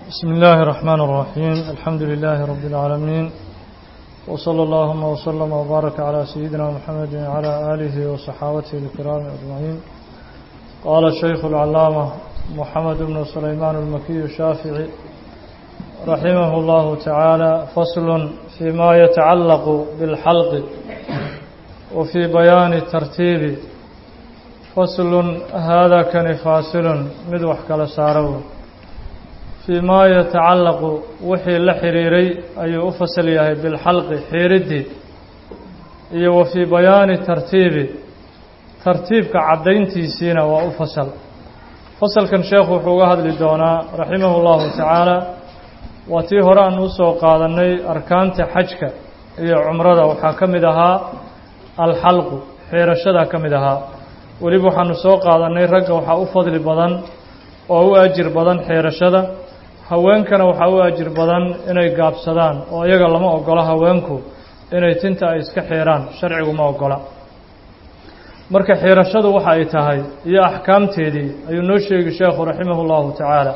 بسم الله الرحمن الرحيم الحمد لله رب العالمين وصلى اللهم وسلم وبارك على سيدنا محمد وعلى آله وصحابته الكرام أجمعين قال الشيخ العلامة محمد بن سليمان المكي الشافعي رحمه الله تعالى فصل فيما يتعلق بالحلق وفي بيان الترتيب فصل هذا كان فاصل مدوح كلا سارو فيما يتعلق وحي لحريري أي أفصل يهي بالحلق حيردي iyo wa fii bayaani tartiibi tartiibka caddayntiisiina waa u fasal fasalkan sheekhu wuxuu uga hadli doonaa raximahu llahu tacaala waa tii hore aan u soo qaadannay arkaanta xajka iyo cumrada waxaa ka mid ahaa alxalqu xeerashadaa ka mid ahaa weliba waxaanu soo qaadannay ragga waxaa u fadli badan oo u ajir badan xeerashada haweenkana waxaa u ajir badan inay gaabsadaan oo iyaga lama ogola haweenku inay tinta ay iska xeeraan sharcigu ma ogola marka xeerashadu waxa ay tahay iyo axkaamteedii ayuu noo sheegi sheekhu raximah اllahu tacaala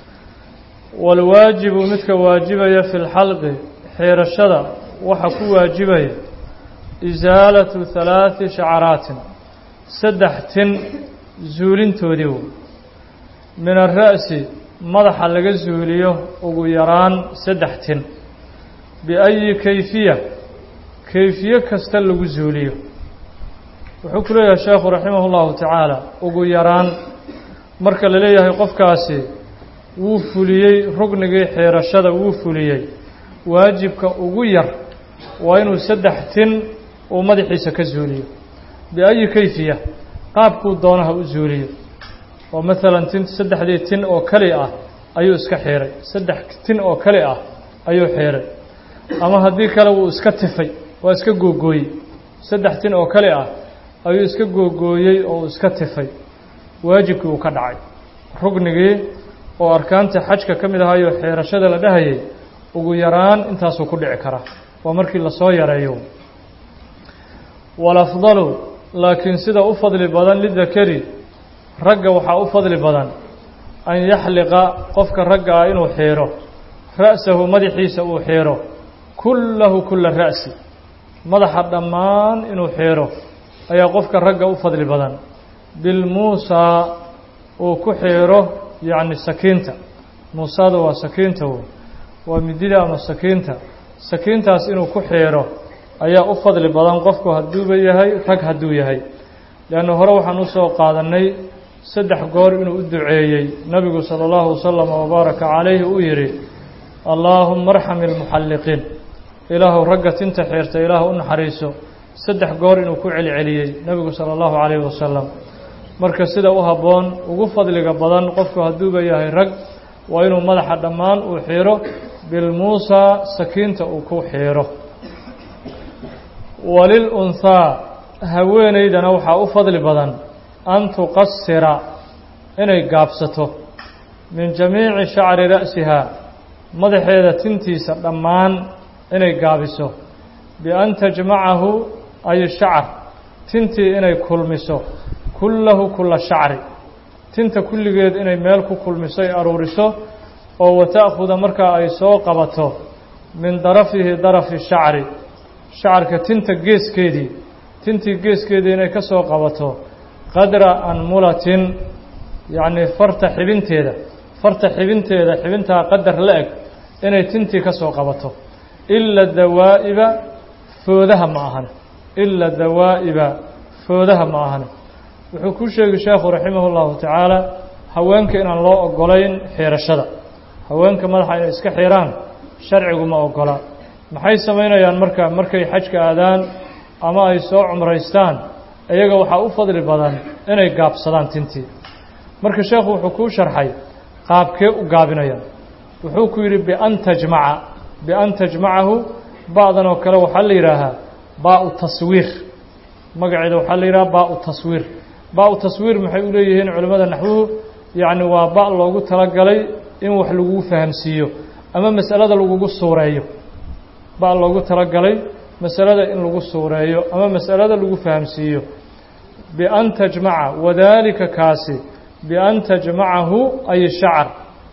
walwaajibu midka waajibaya fi lxalqi xeerashada waxa ku waajibaya isaalatu halaaثi shacaraatin saddex tin zuulintoodii wey min ara'si madaxa laga zuuliyo ugu yaraan saddex tin biayi kayfiya kayfiye kasta lagu zuuliyo wuxuu ku leeyahay sheekhu raximah اllahu tacaala ugu yaraan marka la leeyahay qofkaasi wuu fuliyey rugnigii xeerashada wuu fuliyey waajibka ugu yar waa inuu saddex tin uu madaxiisa ka zuuliyo biayi kayfiya qaabkuu doonaha u zuuliyo oo maalan tin saddexdii tin oo keli ah ayuu iska xiiray saddex tin oo keli ah ayuu xiiray ama haddii kale wuu iska tifay waa iska googooyey saddex tin oo keli ah ayuu iska googooyey oo uu iska tifay waajibkii uu ka dhacay rugnigii oo arkaanta xajka ka mid ahaayo xeerashada la dhahayay ugu yaraan intaasuu ku dhici karaa waa markii lasoo yareeyo walafdalu laakiin sida u fadli badan lidakari ragga waxaa u fadli badan an yaxliqa qofka ragga ah inuu xiiro ra'sahu madaxiisa uu xiiro kullahu kula ra'si madaxa dhammaan inuu xiiro ayaa qofka ragga u fadli badan bilmuusaa uu ku xiiro yacni sakiinta muusaada waa sakiinta wey waa midida ama sakiinta sakiintaas inuu ku xiiro ayaa u fadli badan qofku hadduuba yahay rag hadduu yahay leanna hore waxaan usoo qaadannay saddex goor inuu u duceeyey nebigu sala allahu wasalama wabaaraka calayhi uu yidhi allaahuma arxam ilmuxalliqiin ilaahu ragga tinta xiirta ilaah u naxariiso saddex goor inuu ku celceliyey nebigu sala allahu calayhi wasalam marka sida u habboon ugu fadliga badan qofku hadduuba yahay rag waa inuu madaxa dhammaan uu xiiro bilmuusaa sakiinta uu ku xiiro walil unhaa haweenaydana waxaa u fadli badan an tuqasira inay gaabsato min jamiici shacri ra'sihaa madaxeeda tintiisa dhammaan inay gaabiso bian tajmacahu ay shacar tintii inay kulmiso kullahu kula shacri tinta kulligeed inay meel ku kulmiso ay aruuriso oo wata'khuda markaa ay soo qabato min darafihi darafi shacri shacarka tinta geeskeedii tintii geeskeedii inay ka soo qabato qadra anmulatin yacnii farta xibinteeda farta xibinteeda xibintaa qadar la eg inay tintii ka soo qabato ila dawaa'iba foodaha ma ahan ila dawaa'iba foodaha ma ahan wuxuu ku sheegi sheekhu raximah اllahu tacaala haweenka inaan loo ogolayn xiirashada haweenka madaxa inay iska xiiraan sharcigu ma ogola maxay samaynayaan marka markay xajka aadaan ama ay soo cumraystaan iyaga waxaa u fadli badan inay gaabsadaan tintii marka sheekhu wuxuu kuu sharxay qaabkee u gaabinayaan wuxuu ku yidhi bian tajmaca bian tajmacahu ba'dan oo kale waxaa la yidhaahaa baau taswiir magaceeda waxaa la yidhaha baau taswiir ba-u taswiir maxay u leeyihiin culimmada naxwuhu yacni waa ba loogu talagalay in wax lagu fahamsiiyo ama masalada lagugu suureeyo ba loogu talagalay masalada in lagu suureeyo ama masalada lagu fahamsiiyo bian tajmaca wadaalika kaasi bian tajmacahu ay shacar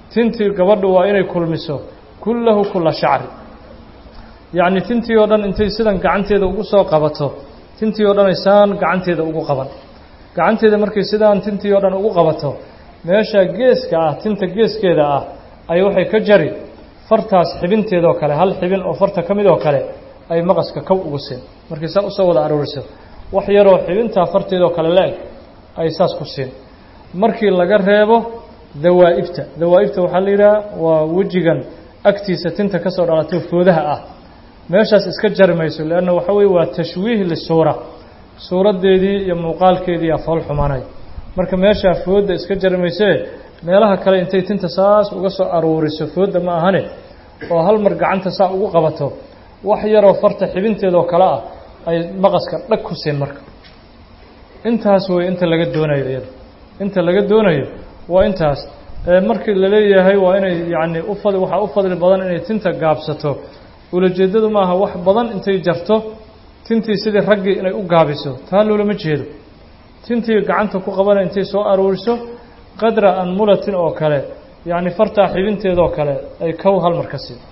tintii gabadhu waa inay kulmiso kullahu kula shacri yacni tintii oo dhan intay sidan gacanteeda ugu soo qabato tintii oo dhan ay saan gacanteeda ugu qaban gacanteeda markay sidaan tintii oo dhan ugu qabato meesha geeska ah tinta geeskeeda ah ay waxay ka jari fartaas xibinteedoo kale hal xibin oo farta ka mid oo kale ay maqaska kow ugu siin markay saa usoo wada arooriso wax yaroo xibintaa farteedoo kale la-eg ay saas ku siin markii laga reebo dawaa'ibta dawaa'ibta waxaa la yidhaha waa wejigan agtiisa tinta ka soo dhalatay foodaha ah meeshaas iska jari mayso leanna waxa weye waa tashwiih lisuura suuraddeedii iyo muuqaalkeedii aa fool xumanay marka meeshaa foodda iska jari maysee meelaha kale intay tinta saas uga soo aruuriso foodda ma ahane oo hal mar gacanta saa ugu qabato wax yaroo farta xibinteedoo kale ah ay maqaska dhag ku siin marka intaas wey inta laga doonayo iyada inta laga doonayo waa intaas markii la leeyahay waa inay yacni ufad waxaa u fadli badan inay tinta gaabsato ulajeeddadu maaha wax badan intay jarto tintii sidii raggii inay u gaabiso taa loolama jeedo tintii gacanta ku qabana intay soo aruuriso qadra anmulatin oo kale yacni fartaa xibinteedoo kale ay kow hal mar ka sii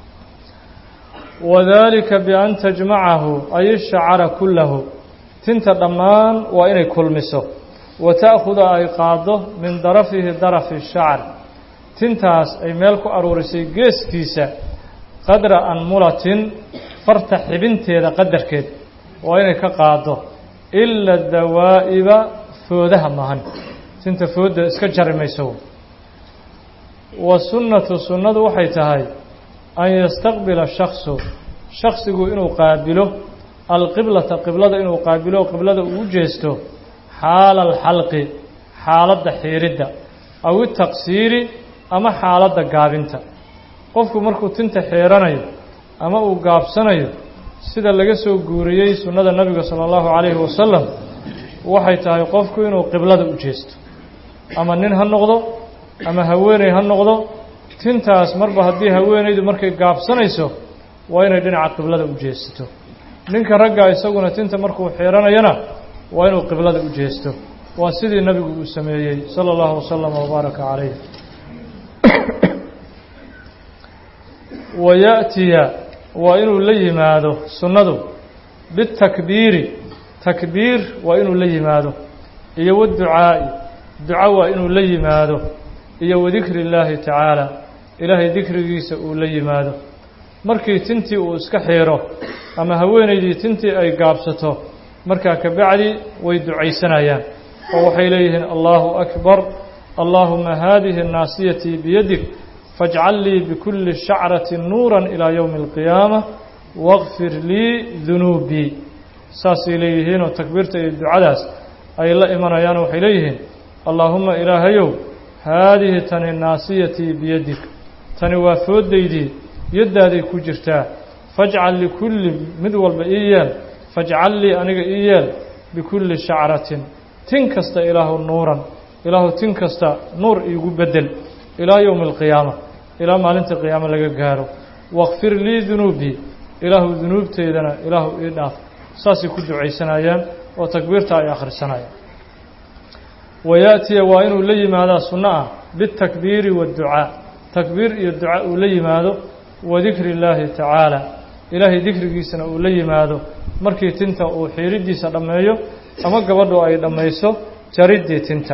wadalika bian tajmacahu ay shacara kullahu tinta dhammaan waa inay kulmiso wa ta'khuda ay qaaddo min darafihi darafi shacr tintaas ay meel ku aruurisay geeskiisa qadra anmulatin farta xibinteeda qadarkeed waa inay ka qaaddo ila dawaa'iba foodaha mahan tinta foodda iska jari mayso wa sunnatu sunnadu waxay tahay an yastaqbila shaksu shaksigu inuu qaabilo alqiblata qiblada inuu qaabilo qiblada uu jeesto xaala alxalqi xaaladda xiiridda aw itaqsiiri ama xaaladda gaabinta qofku markuu tinta xeeranayo ama uu gaabsanayo sida laga soo guuriyey sunnada nebiga sala allahu calayhi wasalam waxay tahay qofku inuu qiblada u jeesto ama nin ha noqdo ama haweeney ha noqdo tintaas marba haddii haweenaydu markay gaabsanayso waa inay dhinaca qiblada u jeesato ninka ragga isaguna tinta markuu xeeranayana waa inuu qiblada u jeesto waa sidii nebigu uu sameeyey sala allahu wasalam wabaaraka calayh wayaأtiya waa inuu la yimaado sunnadu bitakbiiri takbiir waa inuu la yimaado iyo waducaa'i duco waa inuu la yimaado iyo wadikri اllaahi tacaala ilaahay dikrigiisa uu la yimaado markii tintii uu iska xiiro ama haweenaydii tintii ay gaabsato markaa ka bacdi way ducaysanayaan oo waxay leeyihiin allahu akbar allaahuma haadihi naasiyatii biyadik fajcal lii bikulli shacrati nuura ilaa yowmi alqiyaama waqfir lii dunuubii saasay leeyihiinoo takbiirta iyo ducadaas ay la imanayaan waxay leeyihiin allaahuma ilaahayow haadihi tani naasiyatii biyadik tani waa fooddaydii yaddaaday ku jirtaa fajcal likulli mid walba ii yeel fajcal lii aniga ii yeel bikulli shacratin tin kasta ilaahu nuuran ilaahu tin kasta nuur iigu beddel ilaa yowmi alqiyaama ilaa maalinta qiyaamo laga gaaro wakfir lii dunuubii ilaahu dunuubteydana ilaahu ii dhaaf saasay ku ducaysanayaan oo takbiirta ay akhrisanayaan wayaأtiya waa inuu la yimaadaa sunno ah biاtakbiiri waاdducaa takbiir iyo duca uu la yimaado wadikri اllaahi tacaala ilaahay dikrigiisana uu la yimaado markii tinta uu xiiriddiisa dhammeeyo ama gabadhu ay dhammayso jariddii tinta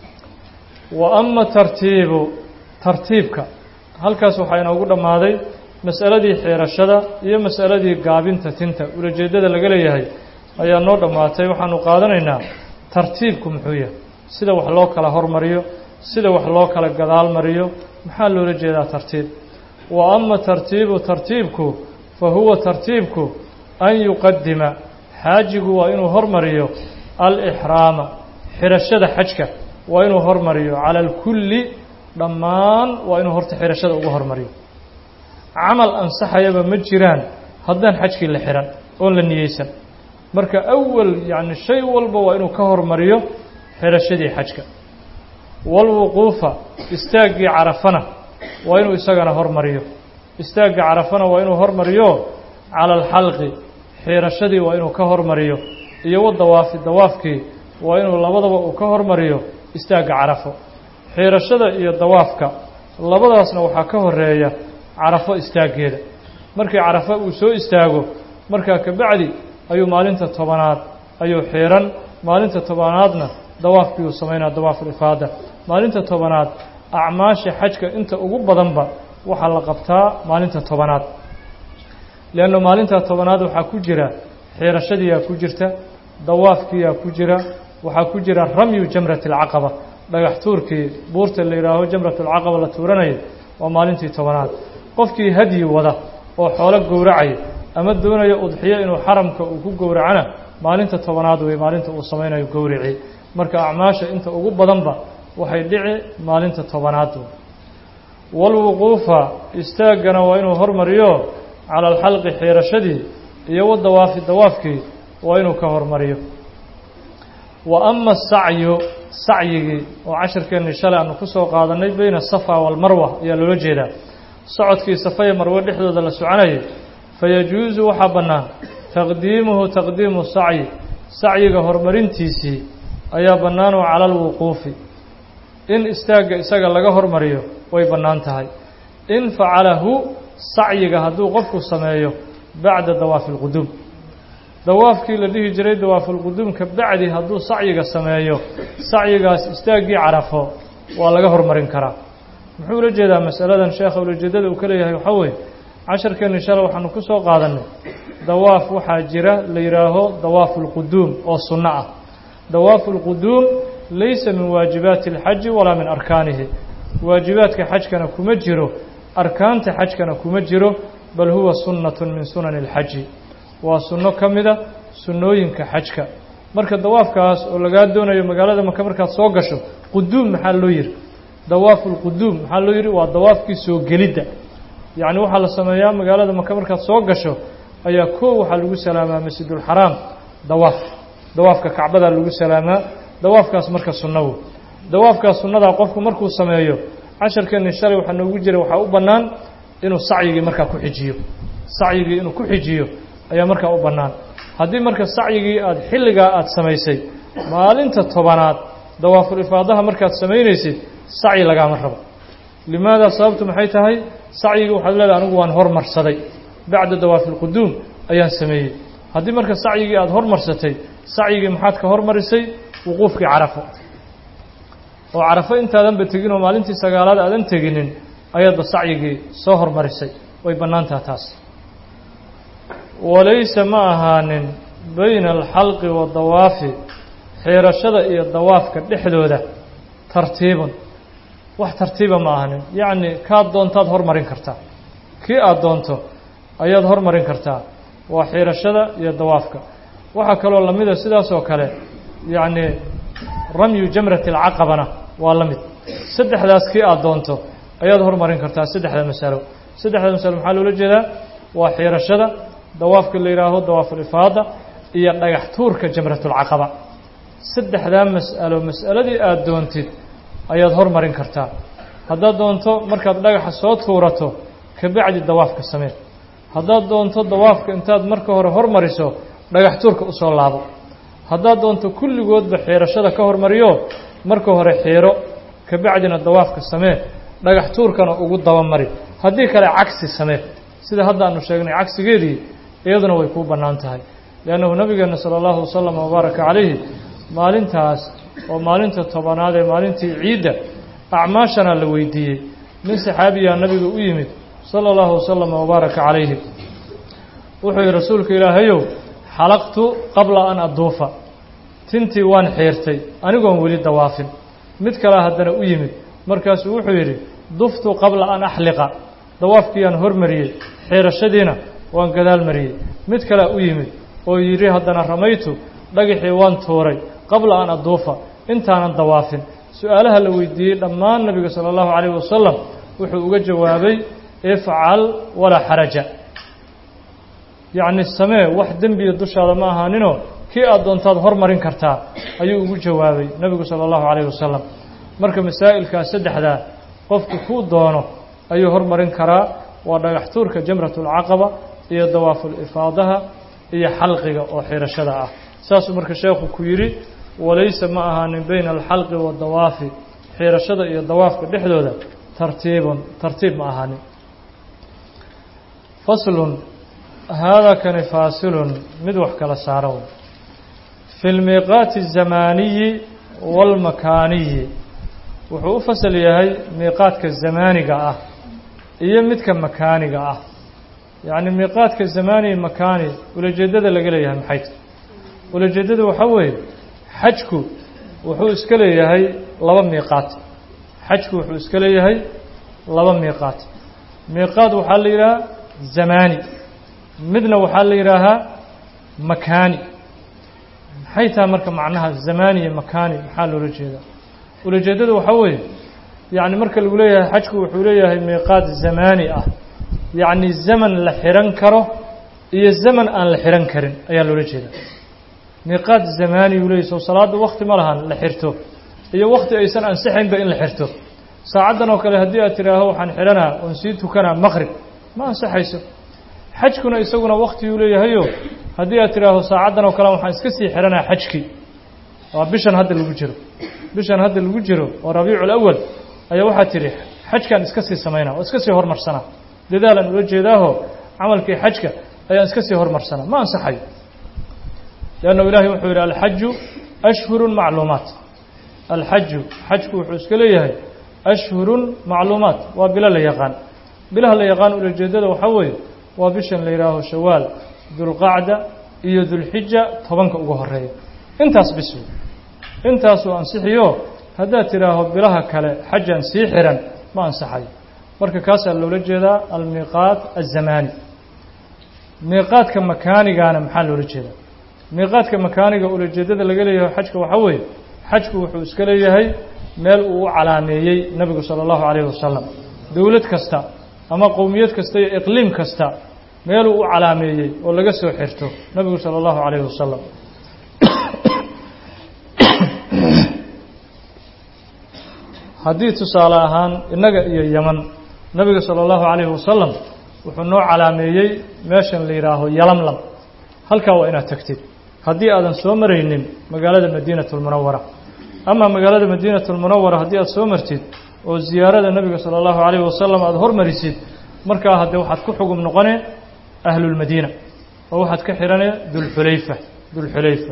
wa ama tartiibu tartiibka halkaas waxaa inoogu dhammaaday mas'aladii xiirashada iyo mas'aladii gaabinta tinta ulajeeddada laga leeyahay ayaa noo dhammaatay waxaanu qaadanaynaa tartiibku muxuu yahay sida wax loo kala hormariyo sida wax loo kala gadaal mariyo maxaa loola jeedaa tartiib wa ama tartiibu tartiibku fa huwa tartiibku an yuqadima xaajigu waa inuu hormariyo alixraama xirashada xajka waa inuu hormariyo cala alkulli dhammaan waa inuu horta xirashada uga hormariyo camal ansaxayaba ma jiraan haddaan xajkii la xihan oon la niyeysan marka awal yacni shay walba waa inuu ka hormariyo xirashadii xajka walwuquufa istaaggii carafana waa inuu isagana hormariyo istaagga carafana waa inuu hormariyo cala alxalqi xiirashadii waa inuu ka hormariyo iyo wadawaafi dawaafkii waa inuu labadaba uu ka hormariyo istaagga carafo xiirashada iyo dawaafka labadaasna waxaa ka horeeya carafo istaaggeeda markii carafo uu soo istaago markaa kabacdi ayuu maalinta tobanaad ayuu xiiran maalinta tobanaadna dawaafkii uu samaynaa dawaafulifaada maalinta tobanaad acmaasha xajka inta ugu badanba waxaa la qabtaa maalinta tobanaad leanna maalinta tobanaad waxaa ku jira xiirashadiiyaa ku jirta dawaafkiiyaa ku jira waxaa ku jira ramyu jamrati alcaqaba dhagax tuurkii buurta la yidhaaho jamratulcaqaba la tuuranaya waa maalintii tobanaad qofkii hadyi wada oo xoolo gowracaya ama doonaya udxiyo inuu xaramka uu ku gowracana maalinta tobanaad wey maalinta uu samaynayo gowrici marka acmaasha inta ugu badanba waxay dhici maalinta tobanaad walwuquufa istaaggana waa inuu hormariyo cala alxalqi xiirashadii iyo wadawaafi dawaafkii waa inuu ka hormariyo wa ama asacyu sacyigii oo cashirkeennii shalay aanu ku soo qaadanay beyna asafa waalmarwa ayaa loola jeedaa socodkii safaya marwe dhexdooda la soconayay fayajuusu waxaa bannaan taqdiimuhu taqdiimu sacyi sacyiga horumarintiisii ayaa bannaanoo cala alwuquufi in istaagga isaga laga hormariyo way bannaan tahay in facalahu sacyiga hadduu qofku sameeyo bacda dawaafi alquduum dawaafkii la dhihi jiray dawaafulquduum ka bacdi hadduu sacyiga sameeyo sacyigaas istaaggii carafo waa laga hormarin karaa muxuu ula jeedaa masaladan sheekha ulajeedada uu ka leeyahay waxaa weeye casharkeenni shalay waxaanu ku soo qaadannay dawaaf waxaa jira la yidhaaho dawaafu lquduum oo sunno ah dawaafu lquduum laysa min waajibaati alxaji walaa min arkaanihi waajibaadka xajkana kuma jiro arkaanta xajkana kuma jiro bal huwa sunnatun min sunani alxaji waa sunno ka mida sunnooyinka xajka marka dawaafkaas oo lagaa doonayo magaalada maka markaad soo gasho quduum maxaa loo yihi dawaafu lquduum maxaa loo yihi waa dawaafkii soo gelidda yacni waxaa la sameeyaa magaalada maka markaad soo gasho ayaa koo waxaa lagu salaamaa masjidulxaraam dawaaf dawaafka kacbadaa lagu salaamaa dawaafkaas marka sunnawo dawaafkaas sunnadaa qofku markuu sameeyo casharkeenni shalay waxaa noogu jira waxaa u bannaan inuu sacyigii markaa ku xijiyo sacyigii inuu ku xijiyo ayaa markaa u bannaan haddii marka sacyigii aada xilligaa aada samaysay maalinta tobanaad dawaaful ifaadaha markaad samaynaysid sacyi lagaama rabo limaada sababtu maxay tahay sacyigii waxaad leedahay anigu waan hormarsaday bacda dawaafi lquduum ayaan sameeyey haddii marka sacyigii aada hormarsatay sacyigii maxaad ka hormarisay wuquufkii carafo oo carafo intaadanba tegin oo maalintii sagaalaad aadan teginin ayaadba sacyigii soo hormarisay way bannaantaha taas walaysa ma ahaanin bayna alxalqi waadawaafi xiirashada iyo dawaafka dhexdooda tartiibun wax tartiiba ma ahanin yacni kaad doontaad hormarin kartaa kii aada doonto ayaad hormarin kartaa waa xiirashada iyo dawaafka waxaa kaloo lamida sidaas oo kale yacni ramyu jamrati alcaqabana waa la mid saddexdaas kii aada doonto ayaad hormarin kartaa saddexda masalo saddexda masalo maxaa loola jeedaa waa xiirashada dawaafka la yidhaaho dawaafulifaada iyo dhagax tuurka jamratulcaqaba saddexdaa mas'alo mas'aladii aada doontid ayaad hormarin kartaa haddaad doonto markaad dhagaxa soo tuurato kabacdi dawaafka samee haddaad doonto dawaafka intaad marka hore hormariso dhagax tuurka usoo laabo haddaad doonto kulligoodba xiirashada ka hormariyo marka hore xiiro kabacdina dawaafka samee dhagax tuurkana ugu dabamari haddii kale cagsi samee sida hadda aanu sheegnay cagsigeedii iyaduna way kuu bannaan tahay liannahu nabigeena sala allahu wasalam wabaaraka calayhi maalintaas oo maalinta tobanaad ee maalintii ciidda acmaashana la weydiiyey nin saxaabiyaa nabiga u yimid sala allahu wasalam wabaaraka calayhi wuxuu yihi rasuulka ilaahayow xalaqtu qabla an aduufa tintii waan xiirtay anigoon weli dawaafin mid kalea haddana u yimid markaasuu wuxuu yidhi duftu qabla an axliqa dawaafkiiyaan hormariyey xiirashadiina waan gadaal mariyey mid kalea u yimid oo yidhi haddana ramaytu dhagaxii waan tuuray qabla an aduufa intaanan dawaafin su-aalaha la weydiiyey dhammaan nebiga sala allahu calayhi wasalam wuxuu uga jawaabay ifcal walaa xaraja yacni samee wax dembiya dushaada ma ahaaninoo kii aada doontaad hormarin kartaa ayuu ugu jawaabay nebigu sala allahu calayhi wasalam marka masaa'ilkaas saddexdaa qofku kuu doono ayuu hormarin karaa waa dhagax tuurka jamratulcaqaba iyo dawaafulifaadaha iyo xalqiga oo xiirashada ah saasuu marka sheekhu ku yidhi walaysa ma ahaanin bayna alxalqi waadawaafi xiirashada iyo dawaafka dhexdooda tartiibun tartiib ma ahaanin faslun haadaa kani faasilun mid wax kala saaro fi lmiiqaati الzamaaniyi wاlmakaaniyi wuxuu u fasal yahay miiqaadka zamaaniga ah iyo midka makaaniga ah yacni miiqaadka zamaani makaani ulajeeddada laga leeyahay maxay ta ulajeeddada waxaa weeye xajku wuxuu iska leeyahay laba miiqaat xajku wuxuu iska leeyahay laba miiqaat miiqaad waxaa la yidhahaa zamaani midna waxaa la yidhaahaa makaani maxay tahay marka macnaha zamaani iyo makaani maxaa loola jeedaa ulajeeddada waxaa weeye yacni marka lagu leeyahay xajku wuxuu leeyahay miiqaad zamaani ah yacni zaman la xihan karo iyo zaman aan la xihan karin ayaa loola jeedaa miiqaad zamaani uu leeyahy soo salaadda wakti ma lahan la xirto iyo wakti aysan ansixaynba in la xirto saacaddan oo kale haddii aad tidhaaho waxaan xidhanaa oon sii tukanaa maqrib ma ansaxayso xajkuna isaguna waktiguu leeyahayo haddii aad tidhaaho saacaddan oo kale waxaan iska sii xidhanaa xajkii waa bishan hadda lagu jiro bishan hadda lagu jiro oo rabiicu awal ayaa waxaa tidhi xajkaan iska sii samaynaa oo iska sii hormarsanaa dadaalaan ula jeedaaho camalkii xajka ayaan iska sii hormarsanaa ma ansaxayo leanna ilaahay wuxuu yidhi alxaju ashhurun macluumaat alxaju xajku wuxuu iska leeyahay ashhurun macluumaat waa bilo la yaqaan bilaha la yaqaan ulajeeddada waxaa weeye waa bishan la yidhaaho shawaal dulqacda iyo dulxija tobanka ugu horeeya intaas bis wey intaasuu ansixiyo haddaad tidhaaho bilaha kale xajaan sii xihan ma ansaxayo marka kaasaa loola jeedaa almiiqaat azamaani miiqaadka makaanigaana maxaa loola jeedaa miiqaadka makaaniga ulajeeddada laga leeyahay xajka waxaa weeye xajku wuxuu iska leeyahay meel uu u calaameeyey nebigu sala allahu calayhi wasalam dowlad kasta ama qowmiyad kasta iyo iqliim kasta meeluu u calaameeyey oo laga soo xirto nebigu sala allahu calayhi wasalam haddii tusaale ahaan innaga iyo yeman nebiga sala allahu calayhi wasalam wuxuu noo calaameeyey meeshan la yidhaaho yalamlam halkaa waa inaad tagtid haddii aadan soo maraynin magaalada madiinatulmunawara ama magaalada madiinatulmunawara haddii aad soo martid oo ziyaarada nebiga sala allahu calayhi wasalam aada hormarisid markaa haddee waxaad ku xugum noqone ahlulmadiina oo waxaad ka xidhane dulxulayfa dulxulayfa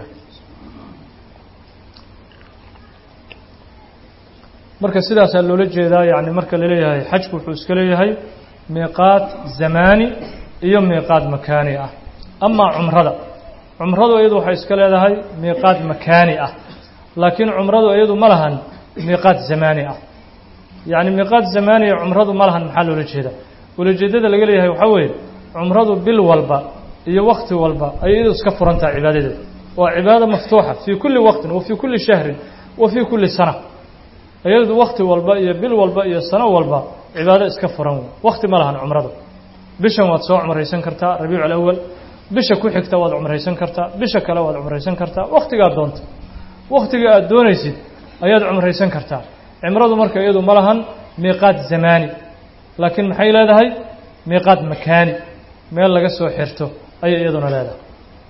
marka sidaasaa loola jeedaa yacni marka laleeyahay xajku wuxuu iska leeyahay miiqaad zamaani iyo miiqaad makaani ah amaa cumrada cumradu iyadu waxay iska leedahay miiqaad makaani ah laakiin cumradu iyadu ma lahan miiqaad zamaani ah yacni miiqaad zamaaniya cumradu ma lahan maxaa loola jeedaa ulajeeddada laga leeyahay waxaa weeye cumradu bil walba iyo wakti walba ayay iyadu iska furan tahay cibaadadeeda waa cibaado maftuuxa fii kulli waqtin wa fii kulli shahrin wa fii kulli sana iyadu wakti walba iyo bil walba iyo sano walba cibaado iska furan wey wakti ma lahan cumradu bishan waad soo cumraysan kartaa rabiicu alawal bisha ku xigta waad cumraysan kartaa bisha kale waad cumraysan kartaa wakhtigaad doonto wakhtiga aad doonaysid ayaad cumraysan kartaa cimradu marka iyadu ma lahan miiqaad zamaani laakiin maxay leedahay miiqaad makaani meel laga soo xirto ayay iyaduna leedahay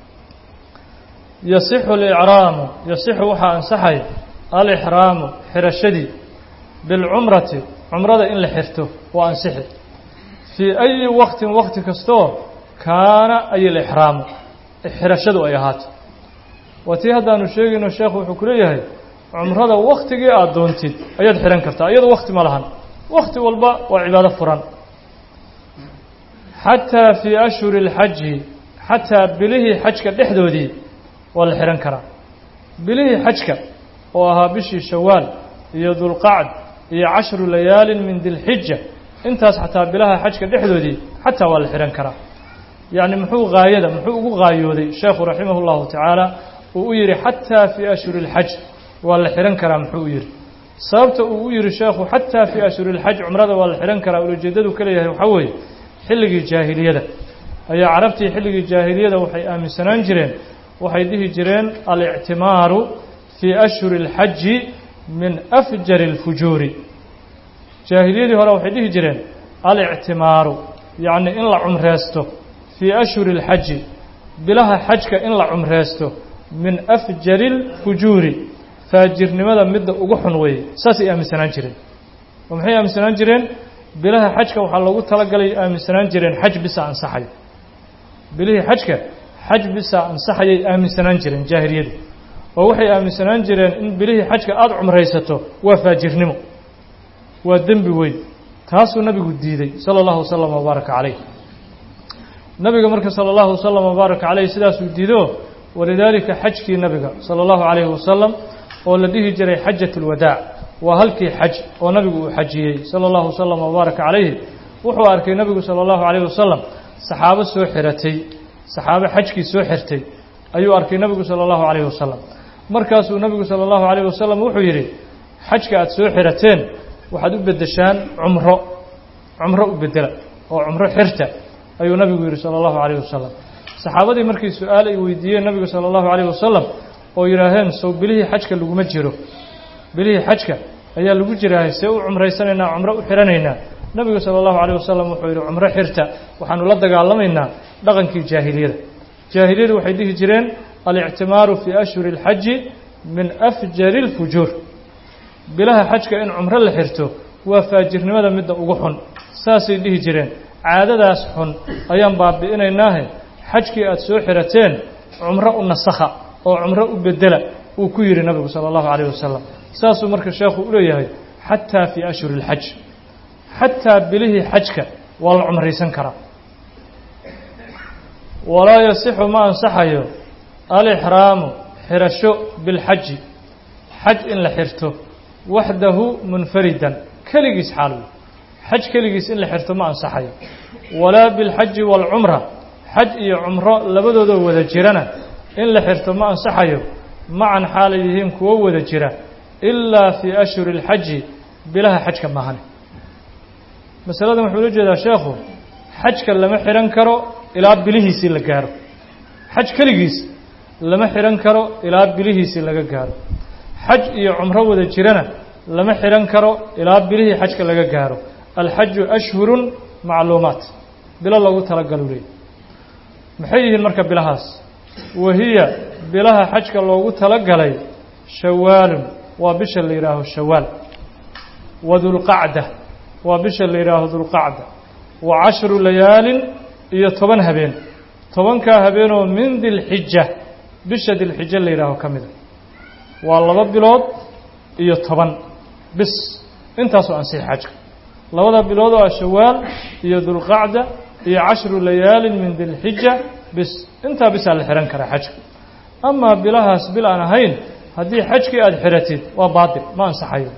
yasixu alicraamu yasixu waxaa ansaxay alixraamu xirashadii bilcumrati cumrada in la xirto waa ansixi fii ayi waktin wakti kastoo kaana ay alixraamu xirashadu ay ahaato waa tii haddaanu sheegayno sheekhu wuxuu ku leeyahay cumrada waktigii aada doontid ayaad xihan kartaa iyado wakti ma lahan wakti walba waa cibaado furan xataa fii ashhuri اlxaji xataa bilihii xajka dhexdoodii waa la xihan karaa bilihii xajka oo ahaa bishii shawaal iyo dulqacd iyo cashru layaalin min dilxija intaas xataa bilaha xajka dhexdoodii xataa waa la xihan karaa yacni muxuu gaayada muxuu ugu gaayooday sheekhu raximah اllahu tacaala uu u yidhi xataa fii ashhuri اlxaj waa la xihan karaa muxuu u yidhi sababta uu u yidhi sheekhu xataa fii ashhuri اlxaj cumrada waa la xihan karaa ulajeedadu ka leeyahay waxaa weeye xilligii jaahiliyada ayaa carabtii xilligii jaahiliyada waxay aaminsanaan jireen waxay dhihi jireen alictimaaru fii ashhuri اlxaji min afjari اlfujuuri jaahiliyadii hore waxay dhihi jireen alictimaaru yacni in la cumreysto fii ashhuri اlxaji bilaha xajka in la cumreysto min afjari اlfujuuri faajirnimada midda ugu xun weeye saasay aaminsanaan jireen oo maxay aaminsanaan jireen bilaha xajka waxaa loogu talagalay aaminsanaan jireen xaj bisa ansaxayo bilihii xajka xaj bisa ansaxayay aaminsanaan jireen jaahiliyadu oo waxay aaminsanaan jireen in bilihii xajka aada cumraysato waa faajirnimo waa dembi weyn taasuu nabigu diiday sala allahu wasalam wabaaraka calayh nabiga marka sala allahu wasalam wabaaraka calayh sidaasuu diido walidaalika xajkii nabiga sala allahu calayhi wasalam oo la dhihi jiray xajat ulwadaac waa halkii xaj oo nabigu uu xajiyey sala allahu wasalam wabaaraka calayhi wuxuu arkay nabigu sala allahu calayhi wasalam saxaabo soo xiratay saxaabo xajkii soo xirtay ayuu arkay nabigu sala allahu calayhi wasalam markaasuu nabigu sala allahu calayhi wasalam wuxuu yidhi xajka aada soo xirateen waxaad u beddeshaan cumro cumro u beddela oo cumro xirta ayuu nabigu yidhi sala allahu calayhi wasalam saxaabadii markii su-aal ay weydiiyeen nabigu sala allahu calayhi wasalam oo yidhaaheen sow bilihii xajka laguma jiro bilihii xajka ayaa lagu jiraahay see u cumraysanaynaa cumro u xiranaynaa nabigu sala allahu calayh wasalam wuxuu yidhi cumro xirta waxaanu la dagaalamaynaa dhaqankii jaahiliyada jaahiliyadu waxay dhihi jireen alictimaaru fii ashhuri اlxaji min afjari اlfujuur bilaha xajka in cumro la xirto waa faajirnimada midda ugu xun saasay dhihi jireen caadadaas xun ayaan baabi'inaynaahe xajkii aada soo xirateen cumro u nasakha oo cumro u bedela uu ku yidhi nabigu sala allahu calayh wasalam saasuu marka sheekhu u leeyahay xataa fii ashhuri اlxaj xataa bilihii xajka waa la cumraysan karaa walaa yasixu ma ansaxayo alixraamu xirasho bilxaji xaj in la xirto waxdahu munfaridan keligiis xaalwi xaj keligiis in la xirto ma ansaxayo walaa bilxaji waalcumra xaj iyo cumro labadoodoo wada jirana in la xirto ma ansaxayo macan xaalay yihiin kuwo wada jira ilaa fii ashhuri اlxaji bilaha xajka maahane masaladan wuxuu ula jeedaa sheekhu xajka lama xihan karo ilaa bilihiisii la gaaro xaj keligiis lama xihan karo ilaa bilihiisii laga gaaro xaj iyo cumro wada jirana lama xihan karo ilaa bilihii xajka laga gaaro alxaju ashhurun macluumaat bilo loogu talagalu leey maxay yihiin marka bilahaas wahiya bilaha xajka loogu talagalay shawaalun waa bisha la yidhaaho shawaal wa dulqacda waa bisha la yidhaaho dulqacda wa cashru layaalin iyo toban habeen tobankaa habeenoo min dilxija bisha dilxija la yidhaaho ka mida waa laba bilood iyo toban bis intaasoo ansixi xajka labada bilood oo ah shawaal iyo dulqacda iyo cashru layaalin min dilxija bis intaa bisaa la xihan karaa xajka amaa bilahaas bil aan ahayn haddii xajkii aada xiratid waa baatil ma ansaxayo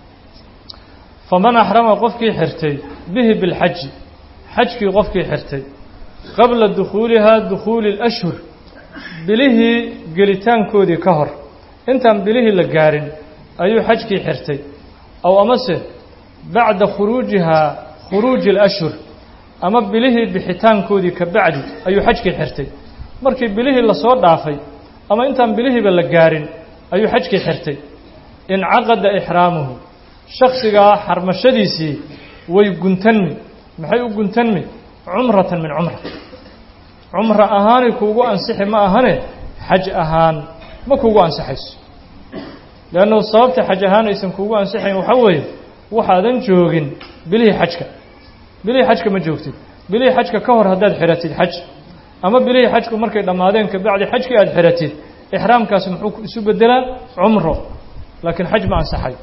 faman axrama qofkii xirtay bihi bilxaji xajkii qofkii xirtay qabla dukhuulihaa dukhuuli اlashhur bilihii gelitaankoodii ka hor intaan bilihii la gaarin ayuu xajkii xirtay aw amase bacda khuruujihaa khuruuji اlashhur ama bilihii bixitaankoodii ka bacdi ayuu xajkii xirtay markii bilihii lasoo dhaafay ama intaan bilihiiba la gaarin ayuu xajkii xirtay incaqada ixraamuhu shaksigaa xarmashadiisii way guntanmi maxay u guntanmi cumratan min cumra cumra ahaanay kuugu ansixi ma ahane xaj ahaan ma kuugu ansixayso leannahu sababta xaj ahaan aysan kuugu ansixayn waxaa weeye waxaadan joogin bilihii xajka bilihii xajka ma joogtid bilihii xajka ka hor haddaad xiratid xaj ama bilihii xajku markay dhammaadeen kabacdi xajkii aada xiratid ixraamkaasi muxuu isu bedelaa cumro laakiin xaj ma ansaxay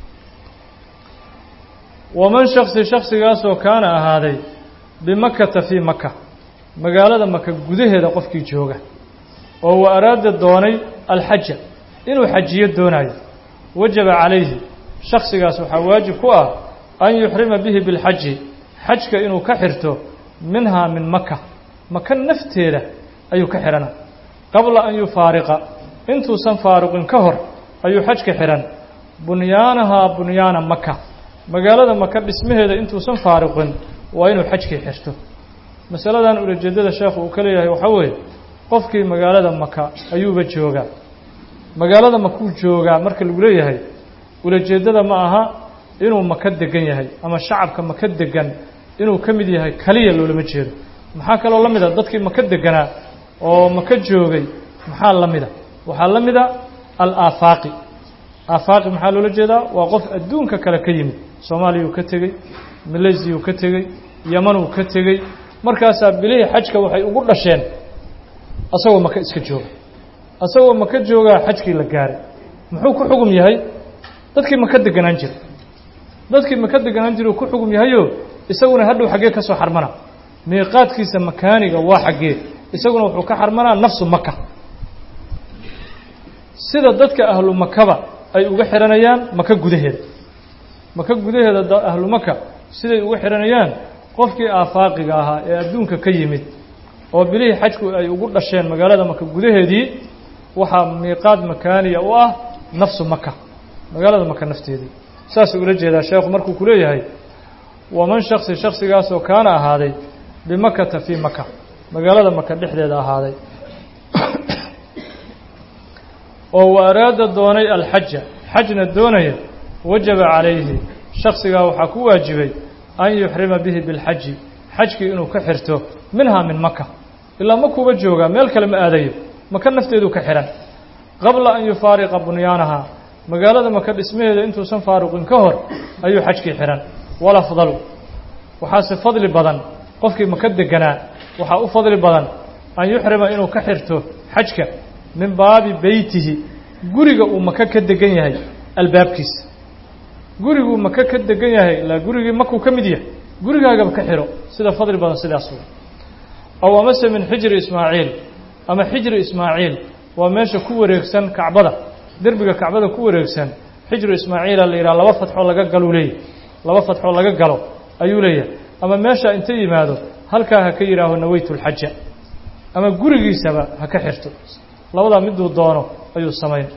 waman shaksi shaksigaasoo kaana ahaaday bimakata fii maka magaalada maka gudaheeda qofkii jooga oo wa araada doonay alxaja inuu xajiyo doonayo wajaba calayhi shaksigaas waxaa waajib ku ah an yuxrima bihi bilxaji xajka inuu ka xirto minhaa min maka maka nafteeda ayuu ka xihana qabla an yufaariqa intuusan faaruqin ka hor ayuu xajka xihan bunyaanahaa bunyaana maka magaalada maka dhismaheeda intuusan faaruqin waa inuu xajkii xirto masaladan ulajeedada sheekhu uu ka leeyahay waxaa weeye qofkii magaalada maka ayuuba joogaa magaalada makuu joogaa marka lagu leeyahay ulajeeddada ma aha inuu maka degan yahay ama shacabka maka degan inuu ka mid yahay kaliya loolama jeedo maxaa kaloo la mida dadkii maka deganaa oo maka joogay maxaa la mida waxaa la mida alaafaaqi aafaaqi maxaa loola jeedaa waa qof adduunka kale ka yimid soomaaliyuu ka tegey malaysiyu ka tegey yamanuu ka tegey markaasaa bilihii xajka waxay ugu dhasheen asagoo maka iska jooga asagoo maka joogaa xajkii la gaaray muxuu ku xugum yahay dadkii maka deganaan jira dadkii maka deganaan jira uu ku xugum yahayo isaguna hadhow xaggee ka soo xarmana miiqaadkiisa makaaniga waa xaggee isaguna wuxuu ka xarmanaa nafsu maka sida dadka ahlu makaba ay uga xihanayaan maka gudaheeda maka gudaheeda ahlu maka siday uga xihanayaan qofkii aafaaqiga ahaa ee adduunka ka yimid oo bilihii xajku ay ugu dhasheen magaalada maka gudaheedii waxaa miiqaad makaaniya u ah nafsu maka magaalada maka nafteedii saasuu ula jeedaa sheekhu markuu ku leeyahay waman shaksi shaksigaasoo kaana ahaaday bimakata fii maka magaalada maka dhexdeeda ahaaday oo wa araada doonay alxaja xajna doonaya wajaba calayhi shaksigaa waxaa ku waajibay an yuxrima bihi bilxaji xajkii inuu ka xirto minhaa min maka ilaa makuuba joogaa meel kale ma aadayo maka nafteedu ka xihan qabla an yufaariqa bunyaanaha magaalada maka dhismaheeda intuusan faaruqin ka hor ayuu xajkii xihan walafdalu waxaase fadli badan qofkii maka deganaa waxaa u fadli badan an yuxrima inuu ka xirto xajka min baabi beytihi guriga uu maka ka degan yahay albaabkiisa guriguu maka ka degan yahay ilaa gurigii makuu ka mid yahay gurigaagaba ka xiro sida fadli badan sidaas wey aw amase min xijri ismaaciil ama xijri ismaaciil waa meesha ku wareegsan kacbada derbiga kacbada ku wareegsan xijru ismaaciila la yidhaha laba fatxoo laga galuu leeyahy laba fatxoo laga galo ayuu leeyahay ama meesha inta yimaado halkaa ha ka yidhaaho naweytu lxaja ama gurigiisaba ha ka xirto labadaa miduu doono ayuu samayn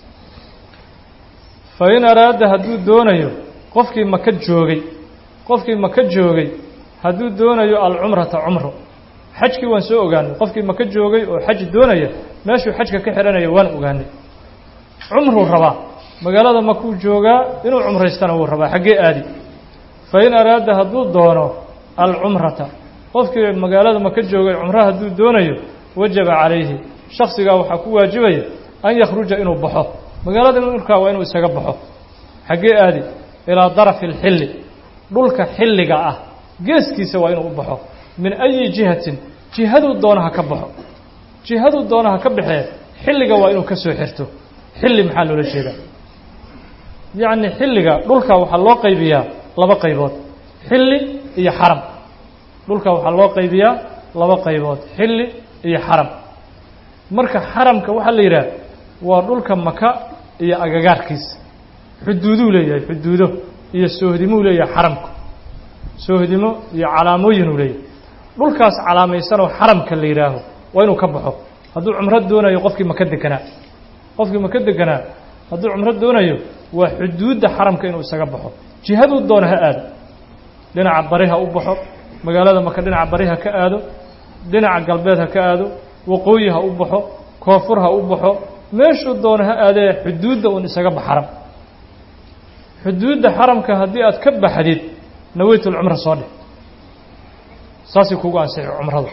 fa in araada hadduu doonayo qofkii maka joogay qofkii maka joogay hadduu doonayo alcumrata cumro xajkii waan soo ogaanay qofkii maka joogay oo xaj doonaya meeshuu xajka ka xidhanaya waan ogaanay cumruu rabaa magaalada makuu joogaa inuu cumraystana wuu rabaa xaggee aadi fa in araada hadduu doono alcumrata qofkii magaalada maka joogay cumro hadduu doonayo wajaba calayhi shaksigaa waxaa ku waajibaya an yakhruja inuu baxo magaalada markaa waa inuu isaga baxo xaggee aadi ilaa darafi alxilli dhulka xilliga ah geeskiisa waa inuu u baxo min ayi jihatin jihaduu doonaha ka baxo jihaduu doonaha ka baxee xilliga waa inuu ka soo xirto xilli maxaa loola jeedaa yacni xilliga dhulka waxaa loo qaybiyaa laba qaybood xilli iyo xaram dhulka waxaa loo qaybiyaa laba qaybood xilli iyo xaram marka xaramka waxaa la yidhaah waa dhulka maka iyo agagaarkiisa xuduuduu leeyahay xuduudo iyo soohdimuu leeyahay xaramku soohdimo iyo calaamooyinuu leeyahay dhulkaas calaamaysanoo xaramka la yidhaaho waa inuu ka baxo hadduu cumro doonayo qofkii maka deganaa qofkii maka deganaa hadduu cumro doonayo waa xuduudda xaramka inuu isaga baxo jihaduu doono ha aado dhinaca bari ha u baxo magaalada maka dhinaca bari ha ka aado dhinaca galbeed ha ka aado waqooyi ha u baxo koonfur ha u baxo meeshuu doono ha aadee xuduudda uun isaga bax xaram xuduudda xaramka haddii aad ka baxdid naweytulcumra soo dheh saasay kugu ansixi cumradu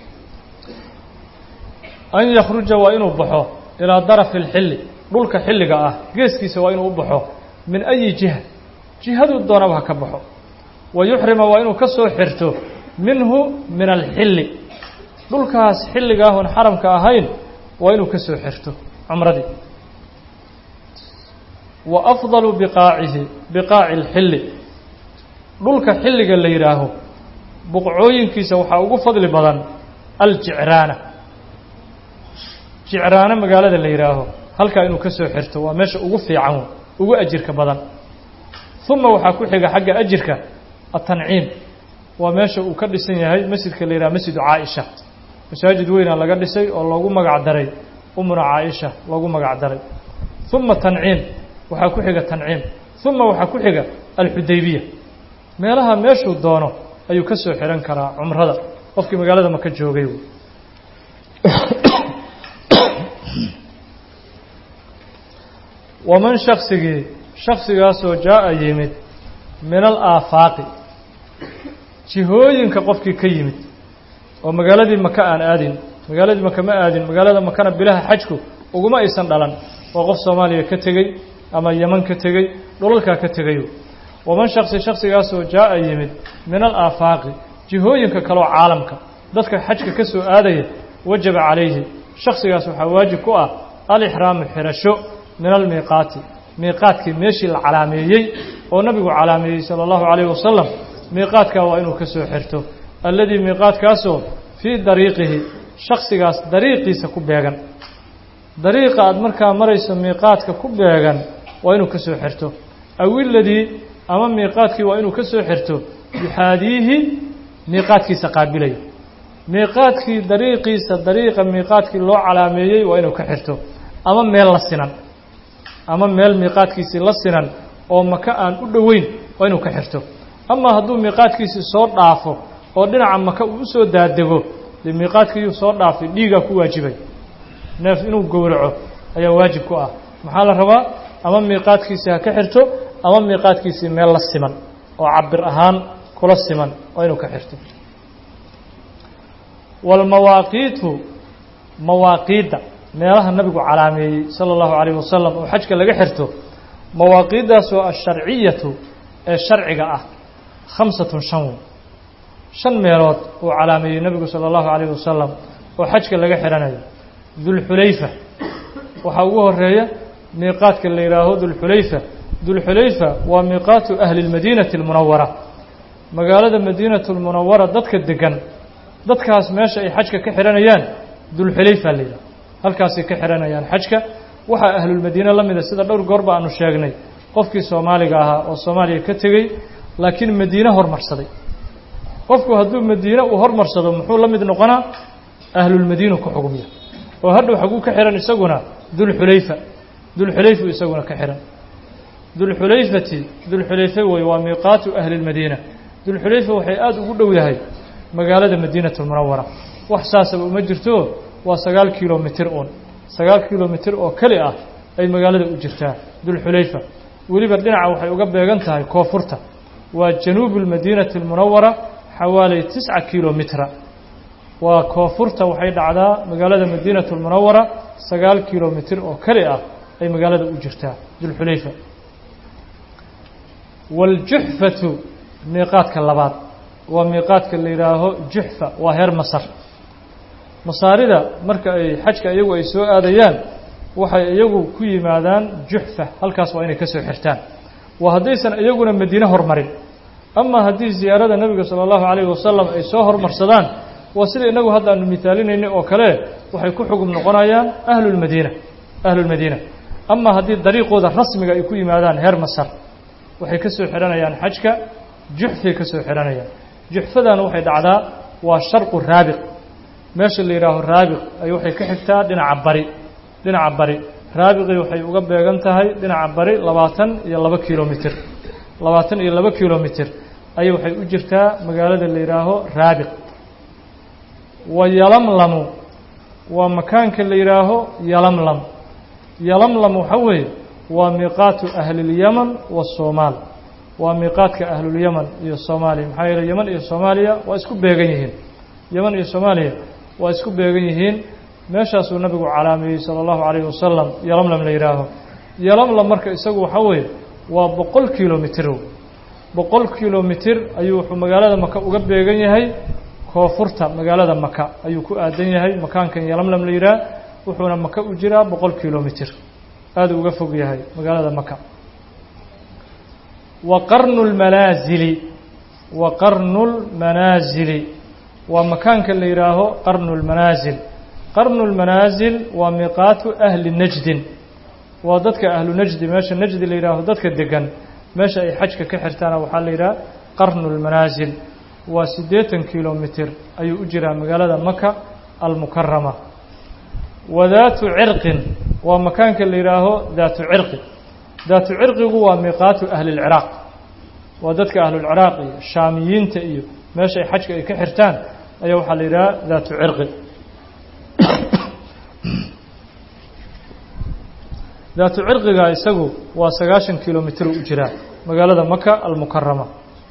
an yakhruja waa inuu baxo ilaa darafi alxilli dhulka xilliga ah geeskiisa waa inuu u baxo min ayi jiha jihaduu doonaba ha ka baxo wa yuxrima waa inuu ka soo xirto minhu min alxilli dhulkaas xilligaahun xaramka ahayn waa inuu ka soo xirto cumradii wa afdalu biqaacihi biqaaci alxilli dhulka xilliga la yidhaaho buqcooyinkiisa waxaa ugu fadli badan aljicraana jicraano magaalada la yidhaaho halkaa inuu ka soo xirto waa meesha ugu fiican ugu ajirka badan uma waxaa ku xiga xagga ajirka atanciim waa meesha uu ka dhisan yahay masjidka la yidhaha masjidu caaisha masaajid weyna laga dhisay oo loogu magac daray umuna caaisha loogu magac daray uma tanciim waxaa ku xiga tanciim uma waxaa ku xiga alxudaybiya meelaha meeshuu doono ayuu ka soo xihan karaa cumrada qofkii magaalada maka joogay waman shaksigii shaksigaasoo jaa-a yimid min alaafaaqi jihooyinka qofkii ka yimid oo magaaladii maka aan aadin magaaladii maka ma aadin magaalada makana bilaha xajku uguma aysan dhalan oo qof soomaaliya ka tegey ama yeman ka tegey dhulalkaa ka tegayo waman shaksi shaksigaasoo jaa-a yimid min alaafaaqi jihooyinka kaleo caalamka dadka xajka ka soo aadaya wajaba calayhi shaksigaas waxaa waajib ku ah alixraamu xirasho min almiiqaati miiqaadkii meeshii la calaameeyey oo nabigu calaameeyey sala allahu calayhi wasalam miiqaadkaa waa inuu ka soo xirto alladii miiqaadkaasoo fii dariiqihi shaksigaas dariiqiisa ku beegan dariiqa aada markaa marayso miiqaadka ku beegan waa inuu ka soo xirto aw iladii ama miiqaadkii waa inuu ka soo xirto yuxaadiihi miiqaadkiisa qaabilaya miiqaadkii dariiqiisa dariiqa miiqaadkii loo calaameeyey waa inuu ka xirto ama meel la sinan ama meel miiqaadkiisii la sinan oo maka aan u dhoweyn waa inuu ka xirto ama hadduu miiqaadkiisii soo dhaafo oo dhinaca maka uu usoo daadego dee miiqaadkiiyuu soo dhaafay dhiigaa ku waajibay neef inuu gowraco ayaa waajib ku ah maxaa la rabaa ama miiqaadkiisii ha ka xirto ama miiqaadkiisii meel la siman oo cabir ahaan kula siman waa inuu ka xirto walmawaaqiitu mawaaqiidda meelaha nabigu calaameeyey sala allahu calayh wasalam oo xajka laga xirto mawaaqiiddaasoo asharciyatu ee sharciga ah khamsatun shan wey shan meelood uu calaameeyey nebigu sala allahu calayh wasalam oo xajka laga xihanayo dulxulayfa waxaa ugu horeeya miiqaadka la yidhaaho dulxulayfa dulxulayfa waa miiqaatu ahli lmadiinati almunawara magaalada madiinatu lmunawara dadka degan dadkaas meesha ay xajka ka xihanayaan dulxulayfa la yidhaho halkaasay ka xihanayaan xajka waxaa ahlulmadiine la mida sida dhowr goorba aanu sheegnay qofkii soomaaliga ahaa oo soomaaliya ka tegey laakiin madiine hormarsaday qofku hadduu madiine uu hormarsado muxuu la mid noqonaa ahlulmadiinu ku xugmiya oo hadhow xaguu ka xihan isaguna dulxulayfa dulxulayfu isaguna ka xihan dulxulayfati dulxulayfe wey waa miiqaatu ahli lmadiina dulxulayfa waxay aada ugu dhow yahay magaalada madiinatu lmunawara wax saasaba uma jirto waa sagaal kilomitir uun sagaal kilomitir oo keli ah ay magaalada u jirtaa dulxulayfa weliba dhinaca waxay uga beegan tahay koonfurta waa januubu lmadiinati almunawara xawaaley tisca kilomitra waa koonfurta waxay dhacdaa magaalada madiinatu lmunawara sagaal kilomitir oo keli ah ay magaalada u jirtaa dulxulayfa waaljuxfatu miiqaadka labaad waa miiqaadka la yidhaaho juxfa waa heer masar masaarida marka ay xajka iyagu ay soo aadayaan waxay iyagu ku yimaadaan juxfa halkaas waa inay ka soo xirtaan waa haddaysan iyaguna madiine hormarin ama haddii ziyaarada nebiga sala allahu calayhi wasalam ay soo hormarsadaan waa sida inagu hadda aanu mihaalinaynay oo kale waxay ku xugum noqonayaan ahlulmadiina ahlulmadiina ama haddii dariiqooda rasmiga ay ku yimaadaan heer masar waxay ka soo xihanayaan xajka juxfay ka soo xihanayaan juxfadana waxay dhacdaa waa sharqu raabiq meesha la yidhaaho raabiq ay waxay ka xigtaa dhinaca bari dhinaca bari raabiqii waxay uga beegan tahay dhinaca bari labaatan iyo laba kilomitir labaatan iyo laba kilomitir ayay waxay u jirtaa magaalada la yidhaaho raabiq wa yalamlamu waa makaanka la yidhaaho yalamlam yalamlam waxaa weeye waa miiqaatu ahlilyaman waasoomaal waa miiqaadka ahlulyaman iyo soomaaliya maxaa yeele yeman iyo soomaaliya waa isku beegan yihiin yeman iyo soomaaliya waa isku beegan yihiin meeshaasuu nabigu calaameeyey sala allahu calayhi wasalam yalamlam la yidhaaho yalamlam marka isagu waxaa weeye waa boqol kilomitir boqol kilomitir ayuu wuxuu magaalada maka uga beegan yahay koonfurta magaalada maka ayuu ku aadan yahay makaankan yalamlam la yidhaah wuxuuna maka u jiraa boqol kilomitir aada uga fog yahay magaalada maka wa qarnu lmanaasili wa qarnu lmanaasili waa makaanka la yidhaaho qarnu lmanaasil qarnu lmanaasil waa miiqaatu ahli najdin waa dadka ahlu najdi meesha najdi la yidhaaho dadka degan meesha ay xajka ka xirtaana waxaa la yidhaha qarnu lmanaasil waa siddeetan kilomitir ayuu u jiraa magaalada maka almukarama wa daatu cirqin waa makaanka la yidhaaho daatu cirqi daatu cirqigu waa miiqaatu ahli lciraaq waa dadka ahlulciraaq iyo shaamiyiinta iyo meesha ay xajka ay ka xirtaan ayaa waxaa la yidhaha daatu cirqi daatu cirqiga isagu waa sagaashan kilomitir u jiraa magaalada maka almukarama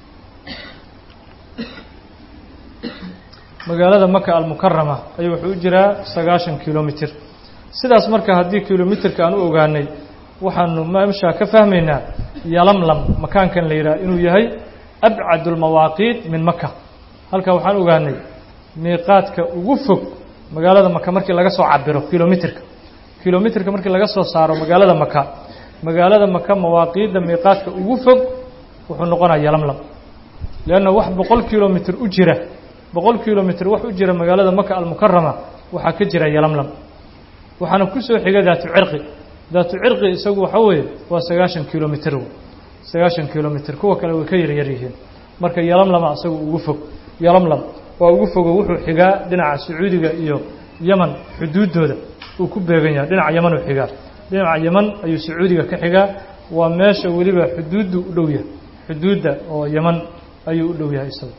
magaalada maka almukarama ayuu wuxuu u jiraa sagaashan kilomitir sidaas marka haddii kilomitirka aan u ogaanay waxaanu meeshaa ka fahmaynaa yalamlam makaankan la yidhaha inuu yahay abcad اlmawaaqiit min maka halkaa waxaan ogaanay miiqaadka ugu fog magaalada maka markii laga soo cabiro kilomitrka kilomitrka markii laga soo saaro magaalada maka magaalada maka mawaaqiidda miiqaadka ugu fog wuxuu noqonaya yalamlam leanna wax boqol kilomitr u jira boqol kilomitr wax u jira magaalada maka almukarama waxaa ka jira yalamlam waxaana ku soo xiga daatu cirqi daatu cirqi isagu waxa weeye waa sagaashan kilomitr sagaashan kilomitr kuwa kale way ka yaryar yihiin marka yalamlama isagu ugu fog yalamlam waa ugu fogo wuxuu xigaa dhinaca sacuudiga iyo yeman xuduuddooda uu ku beegan yahay dhinaca yeman uu xigaa dhinaca yeman ayuu sacuudiga ka xigaa waa meesha weliba xuduuddu u dhow yahay xuduudda oo yeman ayuu u dhow yahay isagu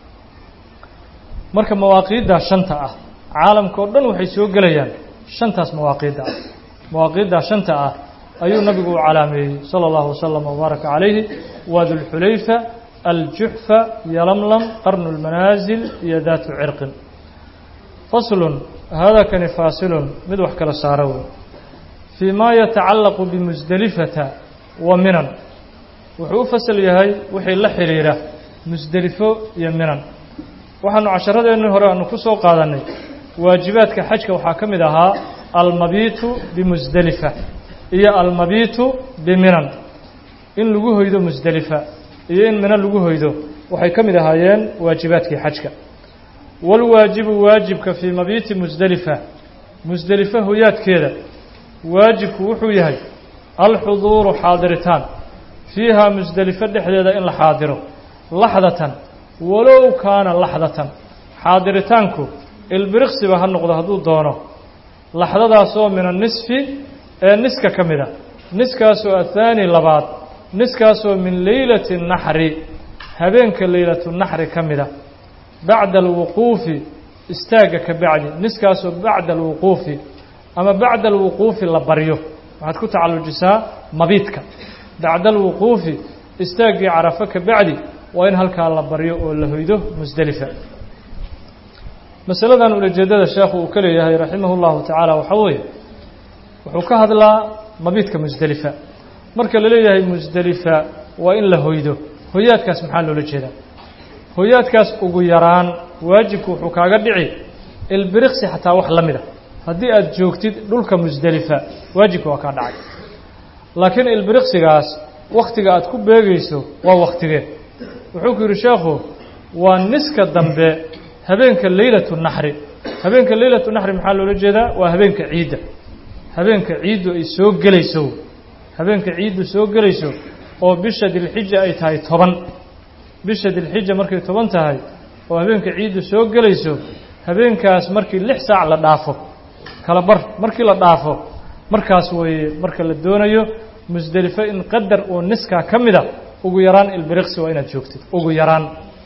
marka mawaaqiiddaa shanta ah caalamka oo dhan waxay soo gelayaan shantaas mawaaqiidda ah mawaaqiiddaa shanta ah ayuu nabigu u calaameeyey sala allahu wasalam wabaaraka calayhi waa dulxulayfa aljuxfa yalamlam qarnu lmanaasil iyo daatu cirqin faslun haadakani faasilun mid wax kala saara wey fii ma yatacallaqu bimusdelifata wa minan wuxuu u fasal yahay wixii la xidhiidha musdelifo iyo minan waxaanu casharadeenni hore aanu ku soo qaadannay waajibaadka xajka waxaa ka mid ahaa almabiitu bimusdelifa iyo almabiitu biminan in lagu hoydo musdelifa iyo in mina lagu hoydo waxay ka mid ahaayeen waajibaadkii xajka walwaajibu waajibka fii mabiiti musdelifa musdelifa hoyaadkeeda waajibku wuxuu yahay alxuduuru xaadiritaan fiihaa musdelifo dhexdeeda in la xaadiro laxdatan walow kaana laxdatan xaadiritaanku ilbiriqsiba ha noqdo hadduu doono laxdadaasoo min annisfi ee niska ka mid a niskaasoo athaani labaad niskaasoo min leylati naxri habeenka leylatu naxri ka mid a bacda alwuquufi istaagga ka bacdi niskaasoo bacda alwuquufi ama bacda alwuquufi la baryo waxaad ku tacallujisaa mabiidka bacda alwuquufi istaaggii carafo ka bacdi waa in halkaa la baryo oo la hoydo musdelifa masaladan ulajeedada sheekhu uu ka leeyahay raximah اllahu tacaala waxaa weeye wuxuu ka hadlaa mabiidka musdelifa marka la leeyahay musdelifa waa in la hoydo hoyaadkaas maxaa loola jeedaa hoyaadkaas ugu yaraan waajibku wuxuu kaaga dhici ilbiriqsi xataa wax la mida haddii aad joogtid dhulka musdelifa waajibka waa kaa dhacay laakiin ilbiriqsigaas wakhtiga aad ku beegayso waa wakhtigee wuxuu ku yidhi sheekhu waa niska dambe habeenka leylatu naxri habeenka leylatu naxri maxaa loola jeedaa waa habeenka ciidda habeenka ciiddu ay soo gelayso habeenka ciiddu soo gelayso oo bisha dilxija ay tahay toban bisha dilxija markay toban tahay oo habeenka ciiddu soo gelayso habeenkaas markii lix saac la dhaafo kala bar markii la dhaafo markaas weeye marka la doonayo musdelifo in qadar oo niskaa ka mida ugu yaraan ilbiriqsi waa inaad joogtid ugu yaraan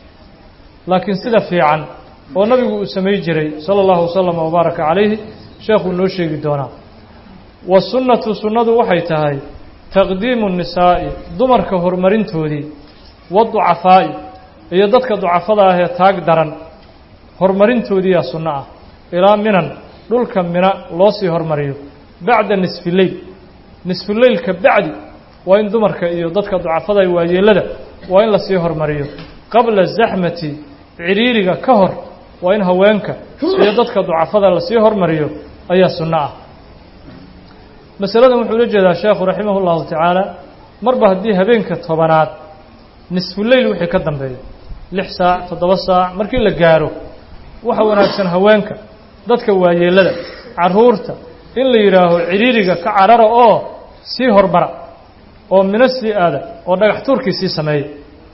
laakiin sida fiican oo nabigu uu samay jiray sala allahu wasalam wabaaraka calayhi sheekhuu noo sheegi doonaa wasunnatu sunnadu waxay tahay taqdiimu nisaa'i dumarka horumarintoodii waducafaa'i iyo dadka ducafada ah ee taag daran horumarintoodiiyaa sunno ah ilaa minan dhulka mina loo sii hormariyo bacda nisfileyl nisfuleylka bacdi waa in dumarka iyo dadka ducafada waayeelada waa in lasii hormariyo qabla zaxmati ciriiriga ka hor waa in haweenka iyo dadka ducafada lasii hormariyo ayaa sunno ah masaladan wuxuu ula jeedaa sheekhu raximah اllahu tacaala marba haddii habeenka tobanaad nisfuleyl wixii ka dambeeyo lix saac toddoba saac markii la gaaro waxa wanaagsan haweenka dadka waayeelada caruurta in la yidhaaho ciriiriga ka carara oo sii hormara oo mino sii aada oo dhagax tuurkii sii sameeya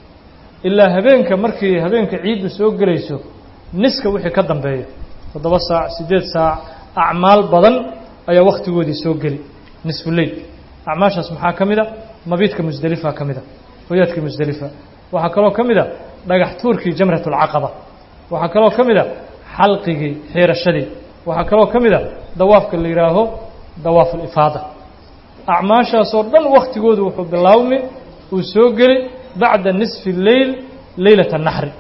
ilaa habeenka markii habeenka ciiddu soo gelayso niska wixii ka dambeeya toddoba saac siddeed saac acmaal badan ayaa wakhtigoodii soo geli nisfuleyl acmaashaas maxaa ka mid a mabiidka musdelifa ka mid a hoyaadkii musdelifa waxaa kaloo ka mid a dhagax tuurkii jamratulcaqaba waxaa kaloo ka mid a xalqigii xiirashadii waxaa kaloo ka mid a dawaafka la yidhaaho dawaaf alifaada acmaashaasoo dhan wakhtigoodu wuxuu bilaawmi uu soo geli bacda nisfi leyl leylata naxri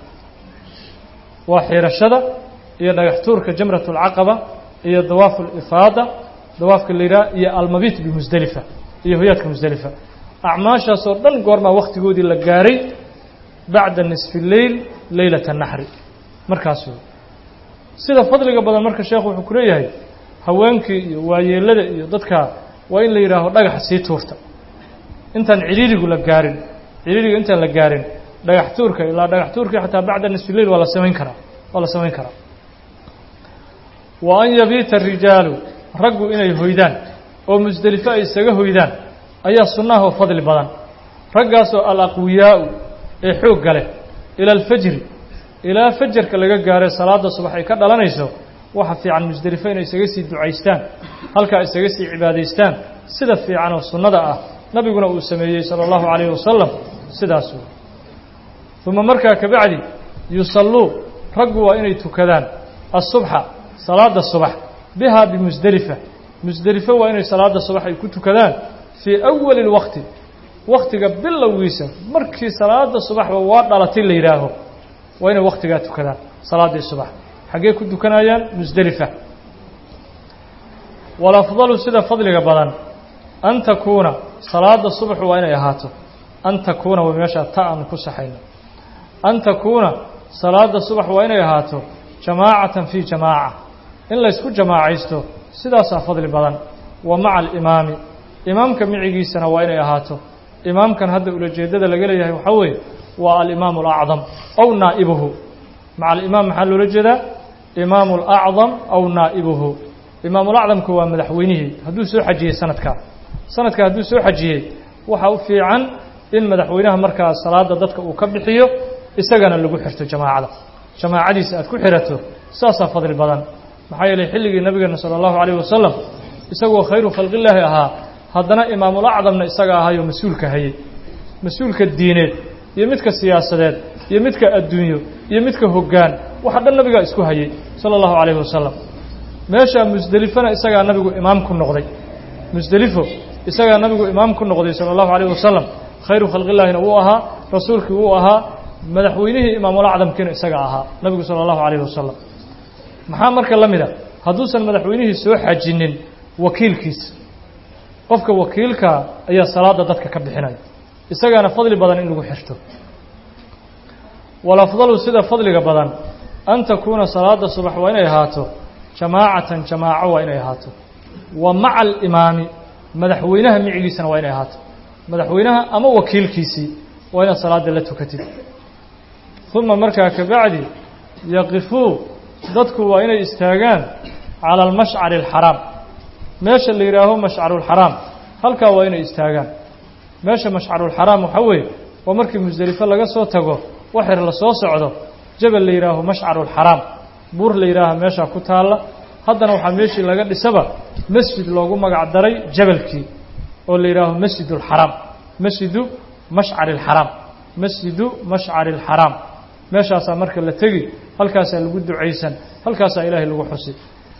waa xiirashada iyo dhagax tuurka jamratulcaqaba iyo dawaafu alifaada dawaafka la yidhaha iyo almabiit bimusdelifa iyo hoyaadka musdelifa acmaashaasoo dhan goormaa wakhtigoodii la gaaray bacda nisfi leyl leylata naxri markaas wey sida fadliga badan marka sheekhu wuxuu ku leeyahay haweenkii iyo waayeelada iyo dadka waa in la yidhaaho dhagaxa sii tuurta intaan cidhiirigu la gaarin cidhiiriga intaan la gaarin dhagax tuurka ilaa dhagax tuurkii xataa bacda nisfi leyl waa la samayn karaa waa la samayn karaa wa an yabiita arijaalu raggu inay hoydaan oo musdelifo ay isaga hoydaan ayaa sunnaha oo fadli badan raggaasoo alaqwiyaau ee xoogga leh ila alfajri ilaa fajarka laga gaare salaada subax ay ka dhalanayso waxa fiican musdelifo inay isaga sii ducaystaan halkaa isaga sii cibaadaystaan sida fiican oo sunnada ah nabiguna uu sameeyey sala allahu calayhi wasalam sidaas wey uma markaa kabacdi yusalluu raggu waa inay tukadaan asubxa salaada subax bihaa bimusdelifa musdelifo waa inay salaada subax ay ku tukadaan fii awali lwaqti waktiga bilowgiisa markii salaada subaxba waa dhalatay la yidhaaho waa inay waktigaa tukadaan salaaddii subax xaggee ku tukanayaan musdelifa walafdalu sida fadliga badan an takuuna salaada subaxu waa inay ahaato an takuuna way meeshaa ta aan ku saxayno an takuuna salaada subax waa inay ahaato jamaacatan fii jamaaca in laysku jamaacaysto sidaasaa fadli badan wa maca alimaami imaamka micigiisana waa inay ahaato imaamkan hadda ulajeeddada laga leeyahay waxaa weeye waa alimaamu alacdam aw naa'ibuhu maca alimaam maxaa loola jeedaa imaamu alacdam aw naa'ibuhu imaamulacdamku waa madaxweynihii hadduu soo xajiyey sanadkaa sanadkaa hadduu soo xajiyey waxaa u fiican in madaxweynaha markaa salaada dadka uu ka bixiyo isagana lagu xirto jamaacada jamaacadiisa aad ku xirato saasaa fadli badan maxaa yeelay xilligii nabigeena sala allahu calayhi wasalam isagoo khayru khalqillaahi ahaa haddana imaamulacdamna isaga ahayoo mas-uulka hayey mas-uulka diineed iyo midka siyaasadeed iyo midka adduunyo iyo midka hoggaan waxa dhan nabigaa isku hayey sala allahu calayhi wasalam meeshaa musdelifona isagaa nabigu imaam ku noqday musdelifo isagaa nabigu imaam ku noqday sala allahu calayhi wasalam khayru khalqillaahina wuu ahaa rasuulkii wuu ahaa madaxweynihii imaamulacdamkiina isaga ahaa nabigu sala allahu calayhi wasalam maxaa marka la mid a hadduusan madaxweynihii soo xajinin wakiilkiisa qofka wakiilkaa ayaa salaada dadka ka bixinaya isagaana fadli badan in lagu xirto walafdalu sida fadliga badan an takuuna salaada subax waa inay ahaato jamaacatan jamaaco waa inay ahaato wa maca alimaami madaxweynaha micigiisana waa inay ahaato madaxweynaha ama wakiilkiisii waa inaad salaada la tukatid uma markaa kabacdi yaqifuu dadku waa inay istaagaan cala almashcari alxaraam meesha la yidhaaho mashcarulxaraam halkaa waa inay istaagaan meesha mashcarulxaraam waxaa weeye waa markii musdelifo laga soo tago waxir la soo socdo jabal la yidhaaho mashcarulxaraam buur la yidhaaha meeshaa ku taalla haddana waxaa meeshii laga dhisaba masjid loogu magac daray jabalkii oo la yidhaaho masjidulxaraam masjidu mashcari alxaraam masjidu mashcari alxaraam meeshaasaa marka la tegi halkaasaa lagu ducaysan halkaasaa ilaahay lagu xusi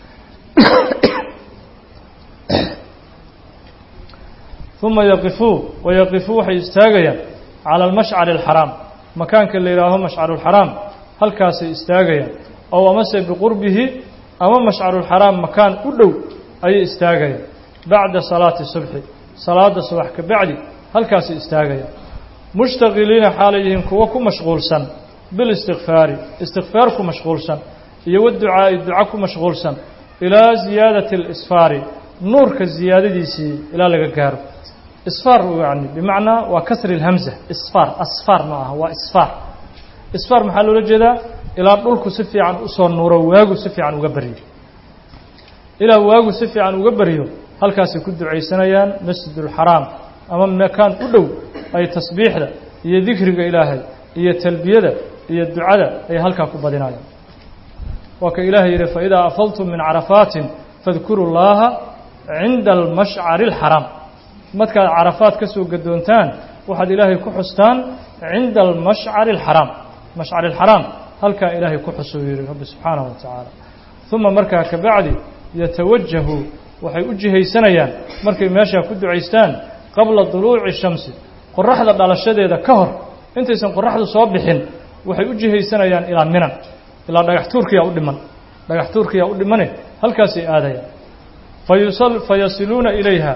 uma yaqifuu wayaqifuu waxay istaagayaan cala almashcari alxaraam makaanka la yidhaaho mashcarulxaraam halkaasay istaagayaan ow amase biqurbihi ama mashcarulxaraam makaan u dhow ayay istaagayaan bacda salaati subxi salaada subax ka bacdi halkaasay istaagayaan mushtaqiliina xaalay yihiin kuwo ku mashquulsan bilistikfaari istikfaar ku mashquulsan iyo waducaa'i duco ku mashquulsan ilaa ziyaadati alisfaari nuurka ziyaadadiisii ilaa laga gaaro isfaar yani bimacnaa waa kasri lhamza isfaar asfaar ma aha waa isfaar isfaar maxaa loola jeedaa ilaa dhulku si fiican usoo nuuro waagu si fiican uga baryo ilaa waagu si fiican uga baryo halkaasay ku ducaysanayaan masjidulxaraam ama makaan u dhow ay tasbiixda iyo dikriga ilaahay iyo talbiyada iyo ducada ay halkaa ku badinayaan waa ka ilaahay yidhi faidaa afaltum min carafaatin fadkuru llaaha cinda almashcari alxaraam markaad carafaad ka soo gadoontaan waxaad ilaahay ku xustaan cinda almashcari alxaraam mashcari alxaraam halkaa ilaahay ku xusuu yihi rabbi subxaanahu wa tacaala uma markaa ka bacdi yatawajahu waxay u jihaysanayaan markay meeshaa ku ducaystaan qabla duluuci shamsi qoraxda dhalashadeeda ka hor intaysan qoraxdu soo bixin waxay u jihaysanayaan ilaa minan ilaa dhagax tuurkiyaa u dhiman dhagax tuurkiyaa u dhimane halkaasay aadayaan fayasiluuna ilayha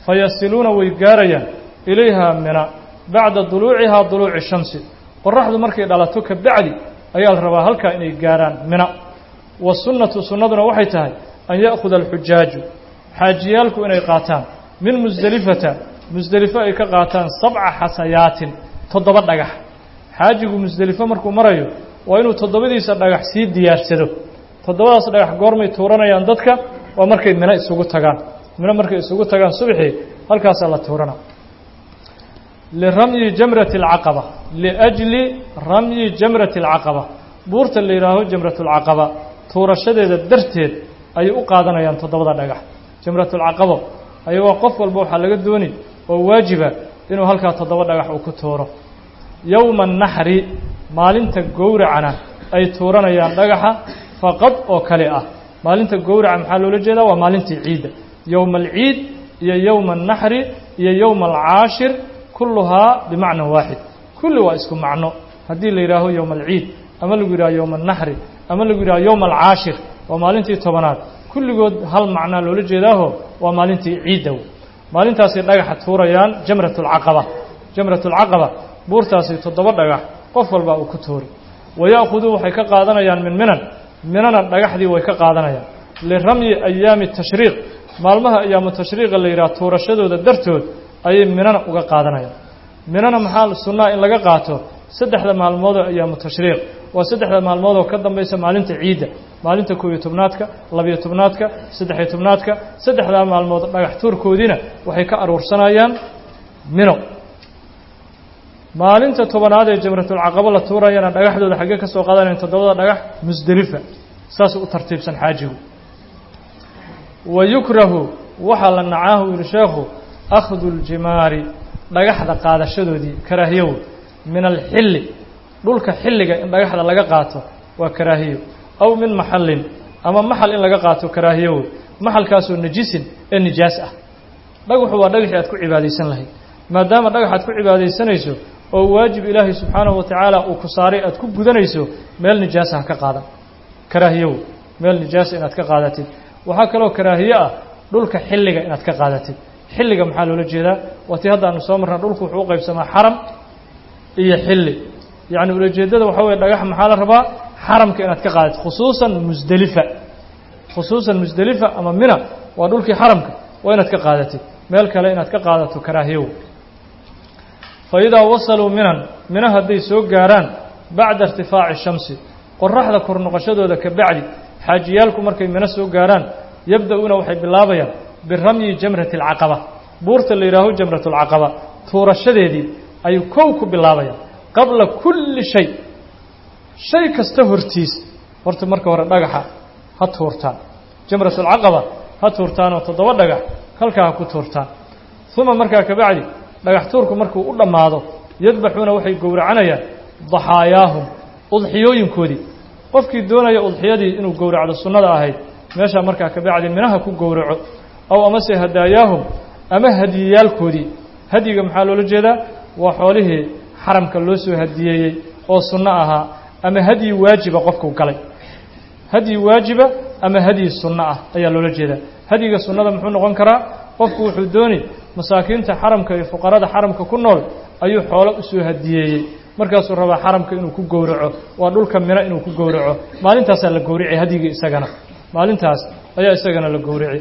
fayasiluuna way gaarayaan ilayhaa mina bacda duluucihaa duluuci shamsi qoraxdu markay dhalato ka bacdi ayaa la rabaa halkaa inay gaaraan mina wasunnatu sunnaduna waxay tahay an ya'khuda alxujaaju xaajiyaalku inay qaataan min musdelifata musdelifo ay ka qaataan sabca xasayaatin toddoba dhagax xaajigu musdelifo markuu marayo waa inuu toddobadiisa dhagax sii diyaarsado toddobadaas dhagax goormay tuuranayaan dadka waa markay mino isugu tagaan mino markay isugu tagaan subaxii halkaasaa la tuurana liramyi jamrati alcaqaba liajli ramyi jamrati alcaqaba buurta la yidhaaho jamratulcaqaba tuurashadeeda darteed ayay u qaadanayaan toddobada dhagax jamratulcaqabo ayagoo qof walba waxaa laga dooni oo waajiba inuu halkaa toddoba dhagax uu ku tuuro yowma annaxri maalinta gowracana ay tuuranayaan dhagaxa faqad oo kale ah maalinta gowraca maxaa loola jeedaa waa maalintii ciidda yowma alciid iyo yowma annaxri iyo yowma alcaashir kulluhaa bimacnan waaxid kulli waa isku macno haddii la yidhaaho yowma alciid ama lagu yidhaho yowma annaxri ama lagu yidhaho yowma alcaashir waa maalintii tobanaad kulligood hal macnaa loola jeedaaho waa maalintii ciiddow maalintaasay dhagaxa tuurayaan jamratulcaqaba jamratulcaqaba buurtaasi toddoba dhagax qof walba uu ku tuuri waya'khuduu waxay ka qaadanayaan min minan minana dhagaxdii way ka qaadanayaan liramyi ayaami tashriiq maalmaha ayaamu tashriiqa la yidhaha tuurashadooda dartood ayay minana uga qaadanayaan minana maxaa sunnaa in laga qaato saddexda maalmoodoo ayaamu tashriiq waa saddexda maalmoodoo ka dambaysa maalinta ciidda maalinta koob iyo tobnaadka labiyo tobnaadka saddexiyo tobnaadka saddexdaa maalmood dhagax tuurkoodiina waxay ka aruursanayaan mino maalinta tobanaad ee jamratulcaqabo la tuurayana dhagaxdooda xaggee ka soo qaadanayan toddobada dhagax musdelifa saasuu u tartiibsan xaajigu wa yukrahu waxaa la nacaahu yihi sheekhu akhdu ljimaari dhagaxda qaadashadoodii karaahiyow min alxilli dhulka xilliga in dhagaxda laga qaato waa karaahiyo aw min maxallin ama maxal in laga qaato karaahiyow maxalkaasoo najisin ee nijaas ah dhagaxu waa dhagaxii aad ku cibaadaysan lahayd maadaama dhagax aad ku cibaadaysanayso oo waajib ilaahay subxaanahu wa tacaala uu ku saaray aad ku gudanayso meel nijaasa ha ka qaadan karaahiyow meel nijaasa inaad ka qaadatid waxaa kaloo karaahiye ah dhulka xilliga inaad ka qaadatid xilliga maxaa loola jeedaa waa tii hadda aanu soo marna dhulku wuxuu u qaybsamaa xaram iyo xilli yacni ulajeeddada waxaa weye dhagax maxaa la rabaa xaramka inaad ka qaadatid khusuusan musdelifa khusuusan musdelifa ama mina waa dhulkii xaramka waa inaad ka qaadatid meel kale inaad ka qaadato karaahiyow fa idaa wasaluu minan mina hadday soo gaaraan bacda irtifaaci shamsi qoraxda kor noqoshadooda ka bacdi xaajiyaalku markay mino soo gaaraan yabda'uuna waxay bilaabayaan biramyi jamrati alcaqaba buurta la yidhaaho jamratulcaqaba tuurashadeedii ayuu kow ku bilaabayaan qabla kulli shay shay kasta hortiis horta marka hore dhagaxa ha tuurtaan jamratulcaqaba ha tuurtaanoo toddoba dhagax halkaa ha ku tuurtaan uma markaa kabacdi dhagax tuurku markuu u dhammaado yadbaxuuna waxay gowracanayaan daxaayaahum udxiyooyinkoodii qofkii doonaya udxiyadii inuu gowracdo sunnada ahayd meeshaa markaa kabacdi minaha ku gowraco aw amase hadaayaahum ama hadiyiyaalkoodii hadyiga maxaa loola jeedaa waa xoolihii xaramka loo soo hadiyeeyey oo sunno ahaa ama hadyi waajiba qofku galay hadyi waajiba ama hadyi sunno ah ayaa loola jeedaa hadyiga sunnada muxuu noqon karaa qofku wuxuu dooni masaakiinta xaramka iyo fuqarada xaramka ku nool ayuu xoolo usoo hadiyeeyey markaasuu rabaa xaramka inuu ku gowraco waa dhulka mino inuu ku gowraco maalintaasaa la gowrici hadyigii isagana maalintaas ayaa isagana la gowrici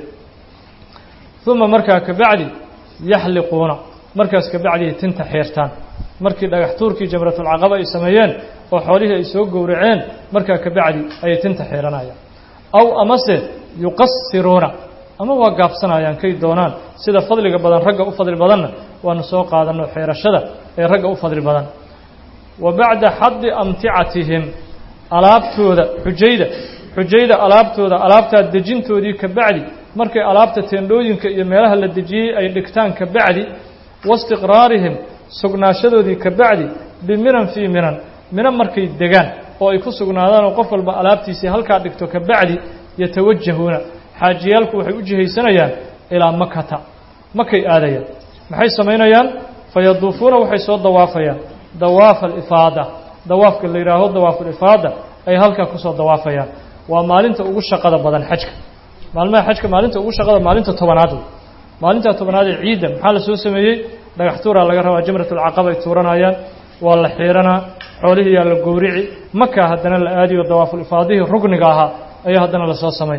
uma markaa kabacdi yaxliquuna markaas kabacdi tinta xeertaan markii dhagax tuurkii jamratulcaqaba ay sameeyeen oo xoolihii ay soo gowraceen markaa kabacdi ayay tinta xeeranayaan aw amase yuqasiruuna ama waa gaabsanayaan kay doonaan sida fadliga badan ragga u fadli badanna waanu soo qaadanno xeerashada ee ragga u fadli badan wa bacda xadi amticatihim alaabtooda xujayda xujayda alaabtooda alaabtaa dejintoodii ka bacdi markay alaabta teendhooyinka iyo meelaha la dejiyey ay dhigtaan ka bacdi waistiqraarihim sugnaashadoodii ka bacdi biminan fii minan mina markay degaan oo ay ku sugnaadaan oo qof walba alaabtiisii halkaa dhigto ka bacdi yatawajahuuna xaajiyaalku waxay u jihaysanayaan ilaa makata makay aadayaan maxay samaynayaan fayaduufuuna waxay soo dawaafayaan dawaafa alifaada dawaafka la yidhaaho dawaafulifaada ay halkaa kusoo dawaafayaan waa maalinta ugu shaqada badan xajka maalmaha xajka maalinta ugu shaqada maalinta tobanaad wey maalintaa tobnaad ee ciidda maxaa la soo sameeyey dhagax tuuraa laga rabaa jamratulcaqaba ay tuuranayaan waa la xiiranaa xoolihii yaa la gowrici makaa haddana la aadiyo dawaaful ifaadihii rugniga ahaa ayaa haddana lasoo samayn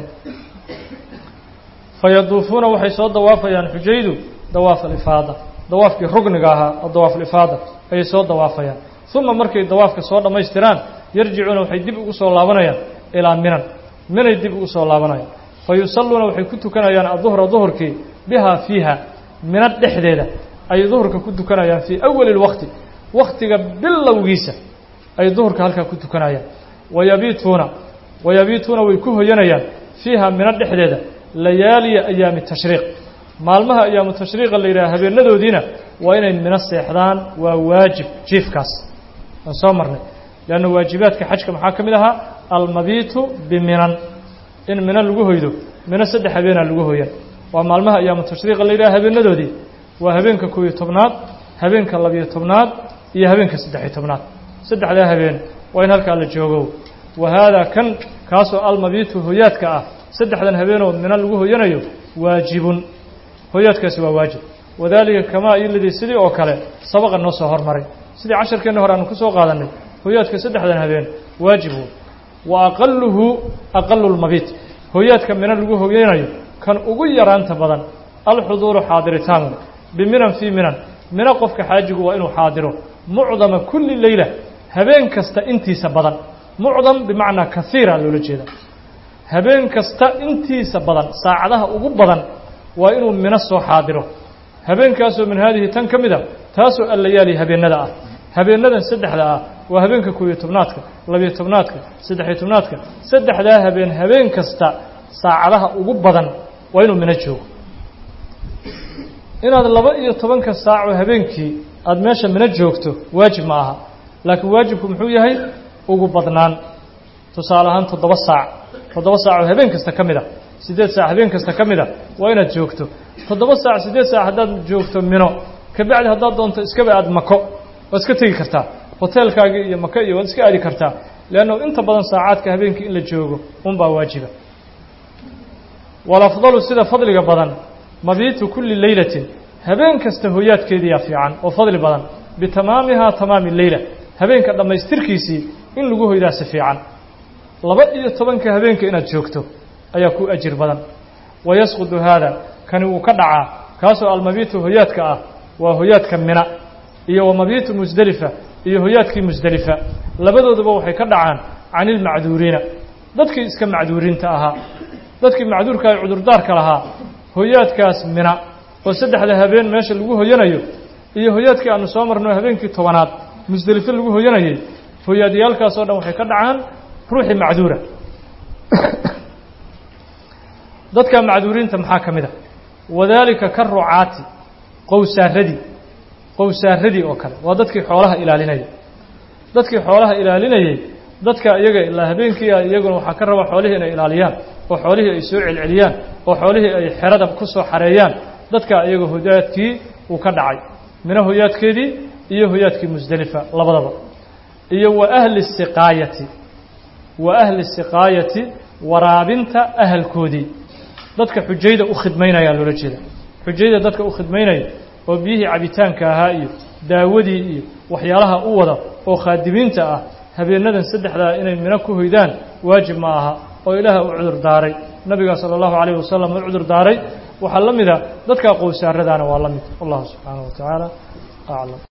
fa yaduufuuna waxay soo dawaafayaan xujaydu dawaaf alifaada dawaafkii rugniga ahaa oo dawaafulifaada ayay soo dawaafayaan uma markay dawaafka soo dhammaystiraan yarjicuuna waxay dib ugu soo laabanayaan ilaa minan minay dib ugu soo laabanayaan fa yusalluuna waxay ku tukanayaan aduhra duhurkii bihaa fiiha mina dhexdeeda ayay duhurka ku tukanayaan fii awali lwaqti waktiga bilowgiisa ay duhurka halkaa ku tukanayaan wayabiituuna wayabiituuna way ku hoyanayaan fiiha mino dhexdeeda layaaliya ayaami tashriiq maalmaha ayaamu tashriiqa la yidhaha habeenadoodiina waa inay mino seexdaan waa waajib jiifkaas aan soo marnay leanna waajibaadka xajka maxaa ka mid ahaa almabiitu biminan in mino lagu hoydo mino saddex habeenaa lagu hoyan waa maalmaha ayaamu tashriiqa la yidhaha habeenadoodii waa habeenka koob iyo tobnaad habeenka labiyo tobnaad iyo habeenka saddex-iyo tobnaad saddexdaa habeen waa in halkaa la joogo wa haadaa kan kaasoo almabiitu hoyaadka ah saddexdan habeenoo mino lagu hoyanayo waajibun hoyaadkaasi waa waajib wadaalika kamaa iladii sidii oo kale sabaqa noo soo hormaray sidii casharkeenna hore aanu ku soo qaadanay hoyaadka saddexdan habeen waajib wey wa aqaluhu aqalu lmabiit hoyaadka mino lagu hoyanayo kan ugu yaraanta badan alxuduuru xaadiritaan biminan fii minan mino qofka xaajigu waa inuu xaadiro mucdama kulli leyla habeen kasta intiisa badan mucdam bimacnaa kaiira loola jeeda habeen kasta intiisa badan saacadaha ugu badan waa inuu mino soo xaadiro habeenkaasoo min haadihi tan ka mid a taasoo allayaali habeenada ah habeenadan saddexda ah waa habeenka koob iyo tobnaadka labiyo tobnaadka saddexiyo tobnaadka saddexdaa habeen habeen kasta saacadaha ugu badan waa inuu mino joogo inaad laba iyo tobanka saaco habeenkii aada meesha mino joogto waajib ma aha laakiin waajibku muxuu yahay ugu badnaan tusaale ahaan toddoba saac toddoba saacoo habeen kasta ka mid a siddeed saac habeen kasta ka mid a waa inaad joogto toddoba saac siddeed saac haddaad joogto mino kabacdi haddaad doonto iskaba aad mako waad iska tegi kartaa hoteelkaagii iyo maka iyo waad iska aadi kartaa leannu inta badan saacaadka habeenkii in la joogo unbaa waajiba walafdalu sida fadliga badan mabiitu kulli leylatin habeen kasta hoyaadkeediyaa fiican oo fadli badan bitamaamihaa tamaami leyla habeenka dhammaystirkiisii in lagu hoydaa si fiican laba iyo tobanka habeenka inaad joogto ayaa ku ajir badan wayasqudu haada kani wuu ka dhacaa kaasoo almabiitu hoyaadka ah waa hoyaadka mina iyo wamabiitu musdelifa iyo hoyaadkii musdelifa labadooduba waxay ka dhacaan can ilmacduuriina dadkii iska macduuriinta ahaa dadkii macduurka ay cudurdaarka lahaa hoyaadkaas mina oo saddexda habeen meesha lagu hoyanayo iyo hoyaadkii aanu soo marno habeenkii tobanaad musdelifo lagu hoyanayay hoyaadyaalkaas oo dhan waxay ka dhacaan ruuxii macduura dadka macduuriinta maxaa ka mid a wadaalika ka rucaati qowsaaradii qowsaaradii oo kale waa dadkii xoolaha ilaalinayay dadkii xoolaha ilaalinayay dadka iyaga ilaa habeenkii iyaguna waxaa ka raba xoolihii inay ilaaliyaan oo xoolihii ay soo celceliyaan oo xoolihii ay xerada ku soo xareeyaan dadka iyaga hoyaadkii uu ka dhacay mina hoyaadkeedii iyo hoyaadkii musdelifa labadaba iyo wa ahli siqaayati wa ahli siqaayati waraabinta ahalkoodii dadka xujayda u khidmaynaya loola jeeda xujayda dadka u khidmaynaya oo biyihii cabitaanka ahaa iyo daawadii iyo waxyaalaha u wada oo khaadimiinta ah habeenadan saddexdaa inay mino ku hoydaan waajib ma aha oo ilaah u cudur daaray nabiga sala allahu calayh wasalam u cudur daaray waxaa la mida dadka qowsaaradaana waa la mid wallahu subxaanahu wa tacaala aclam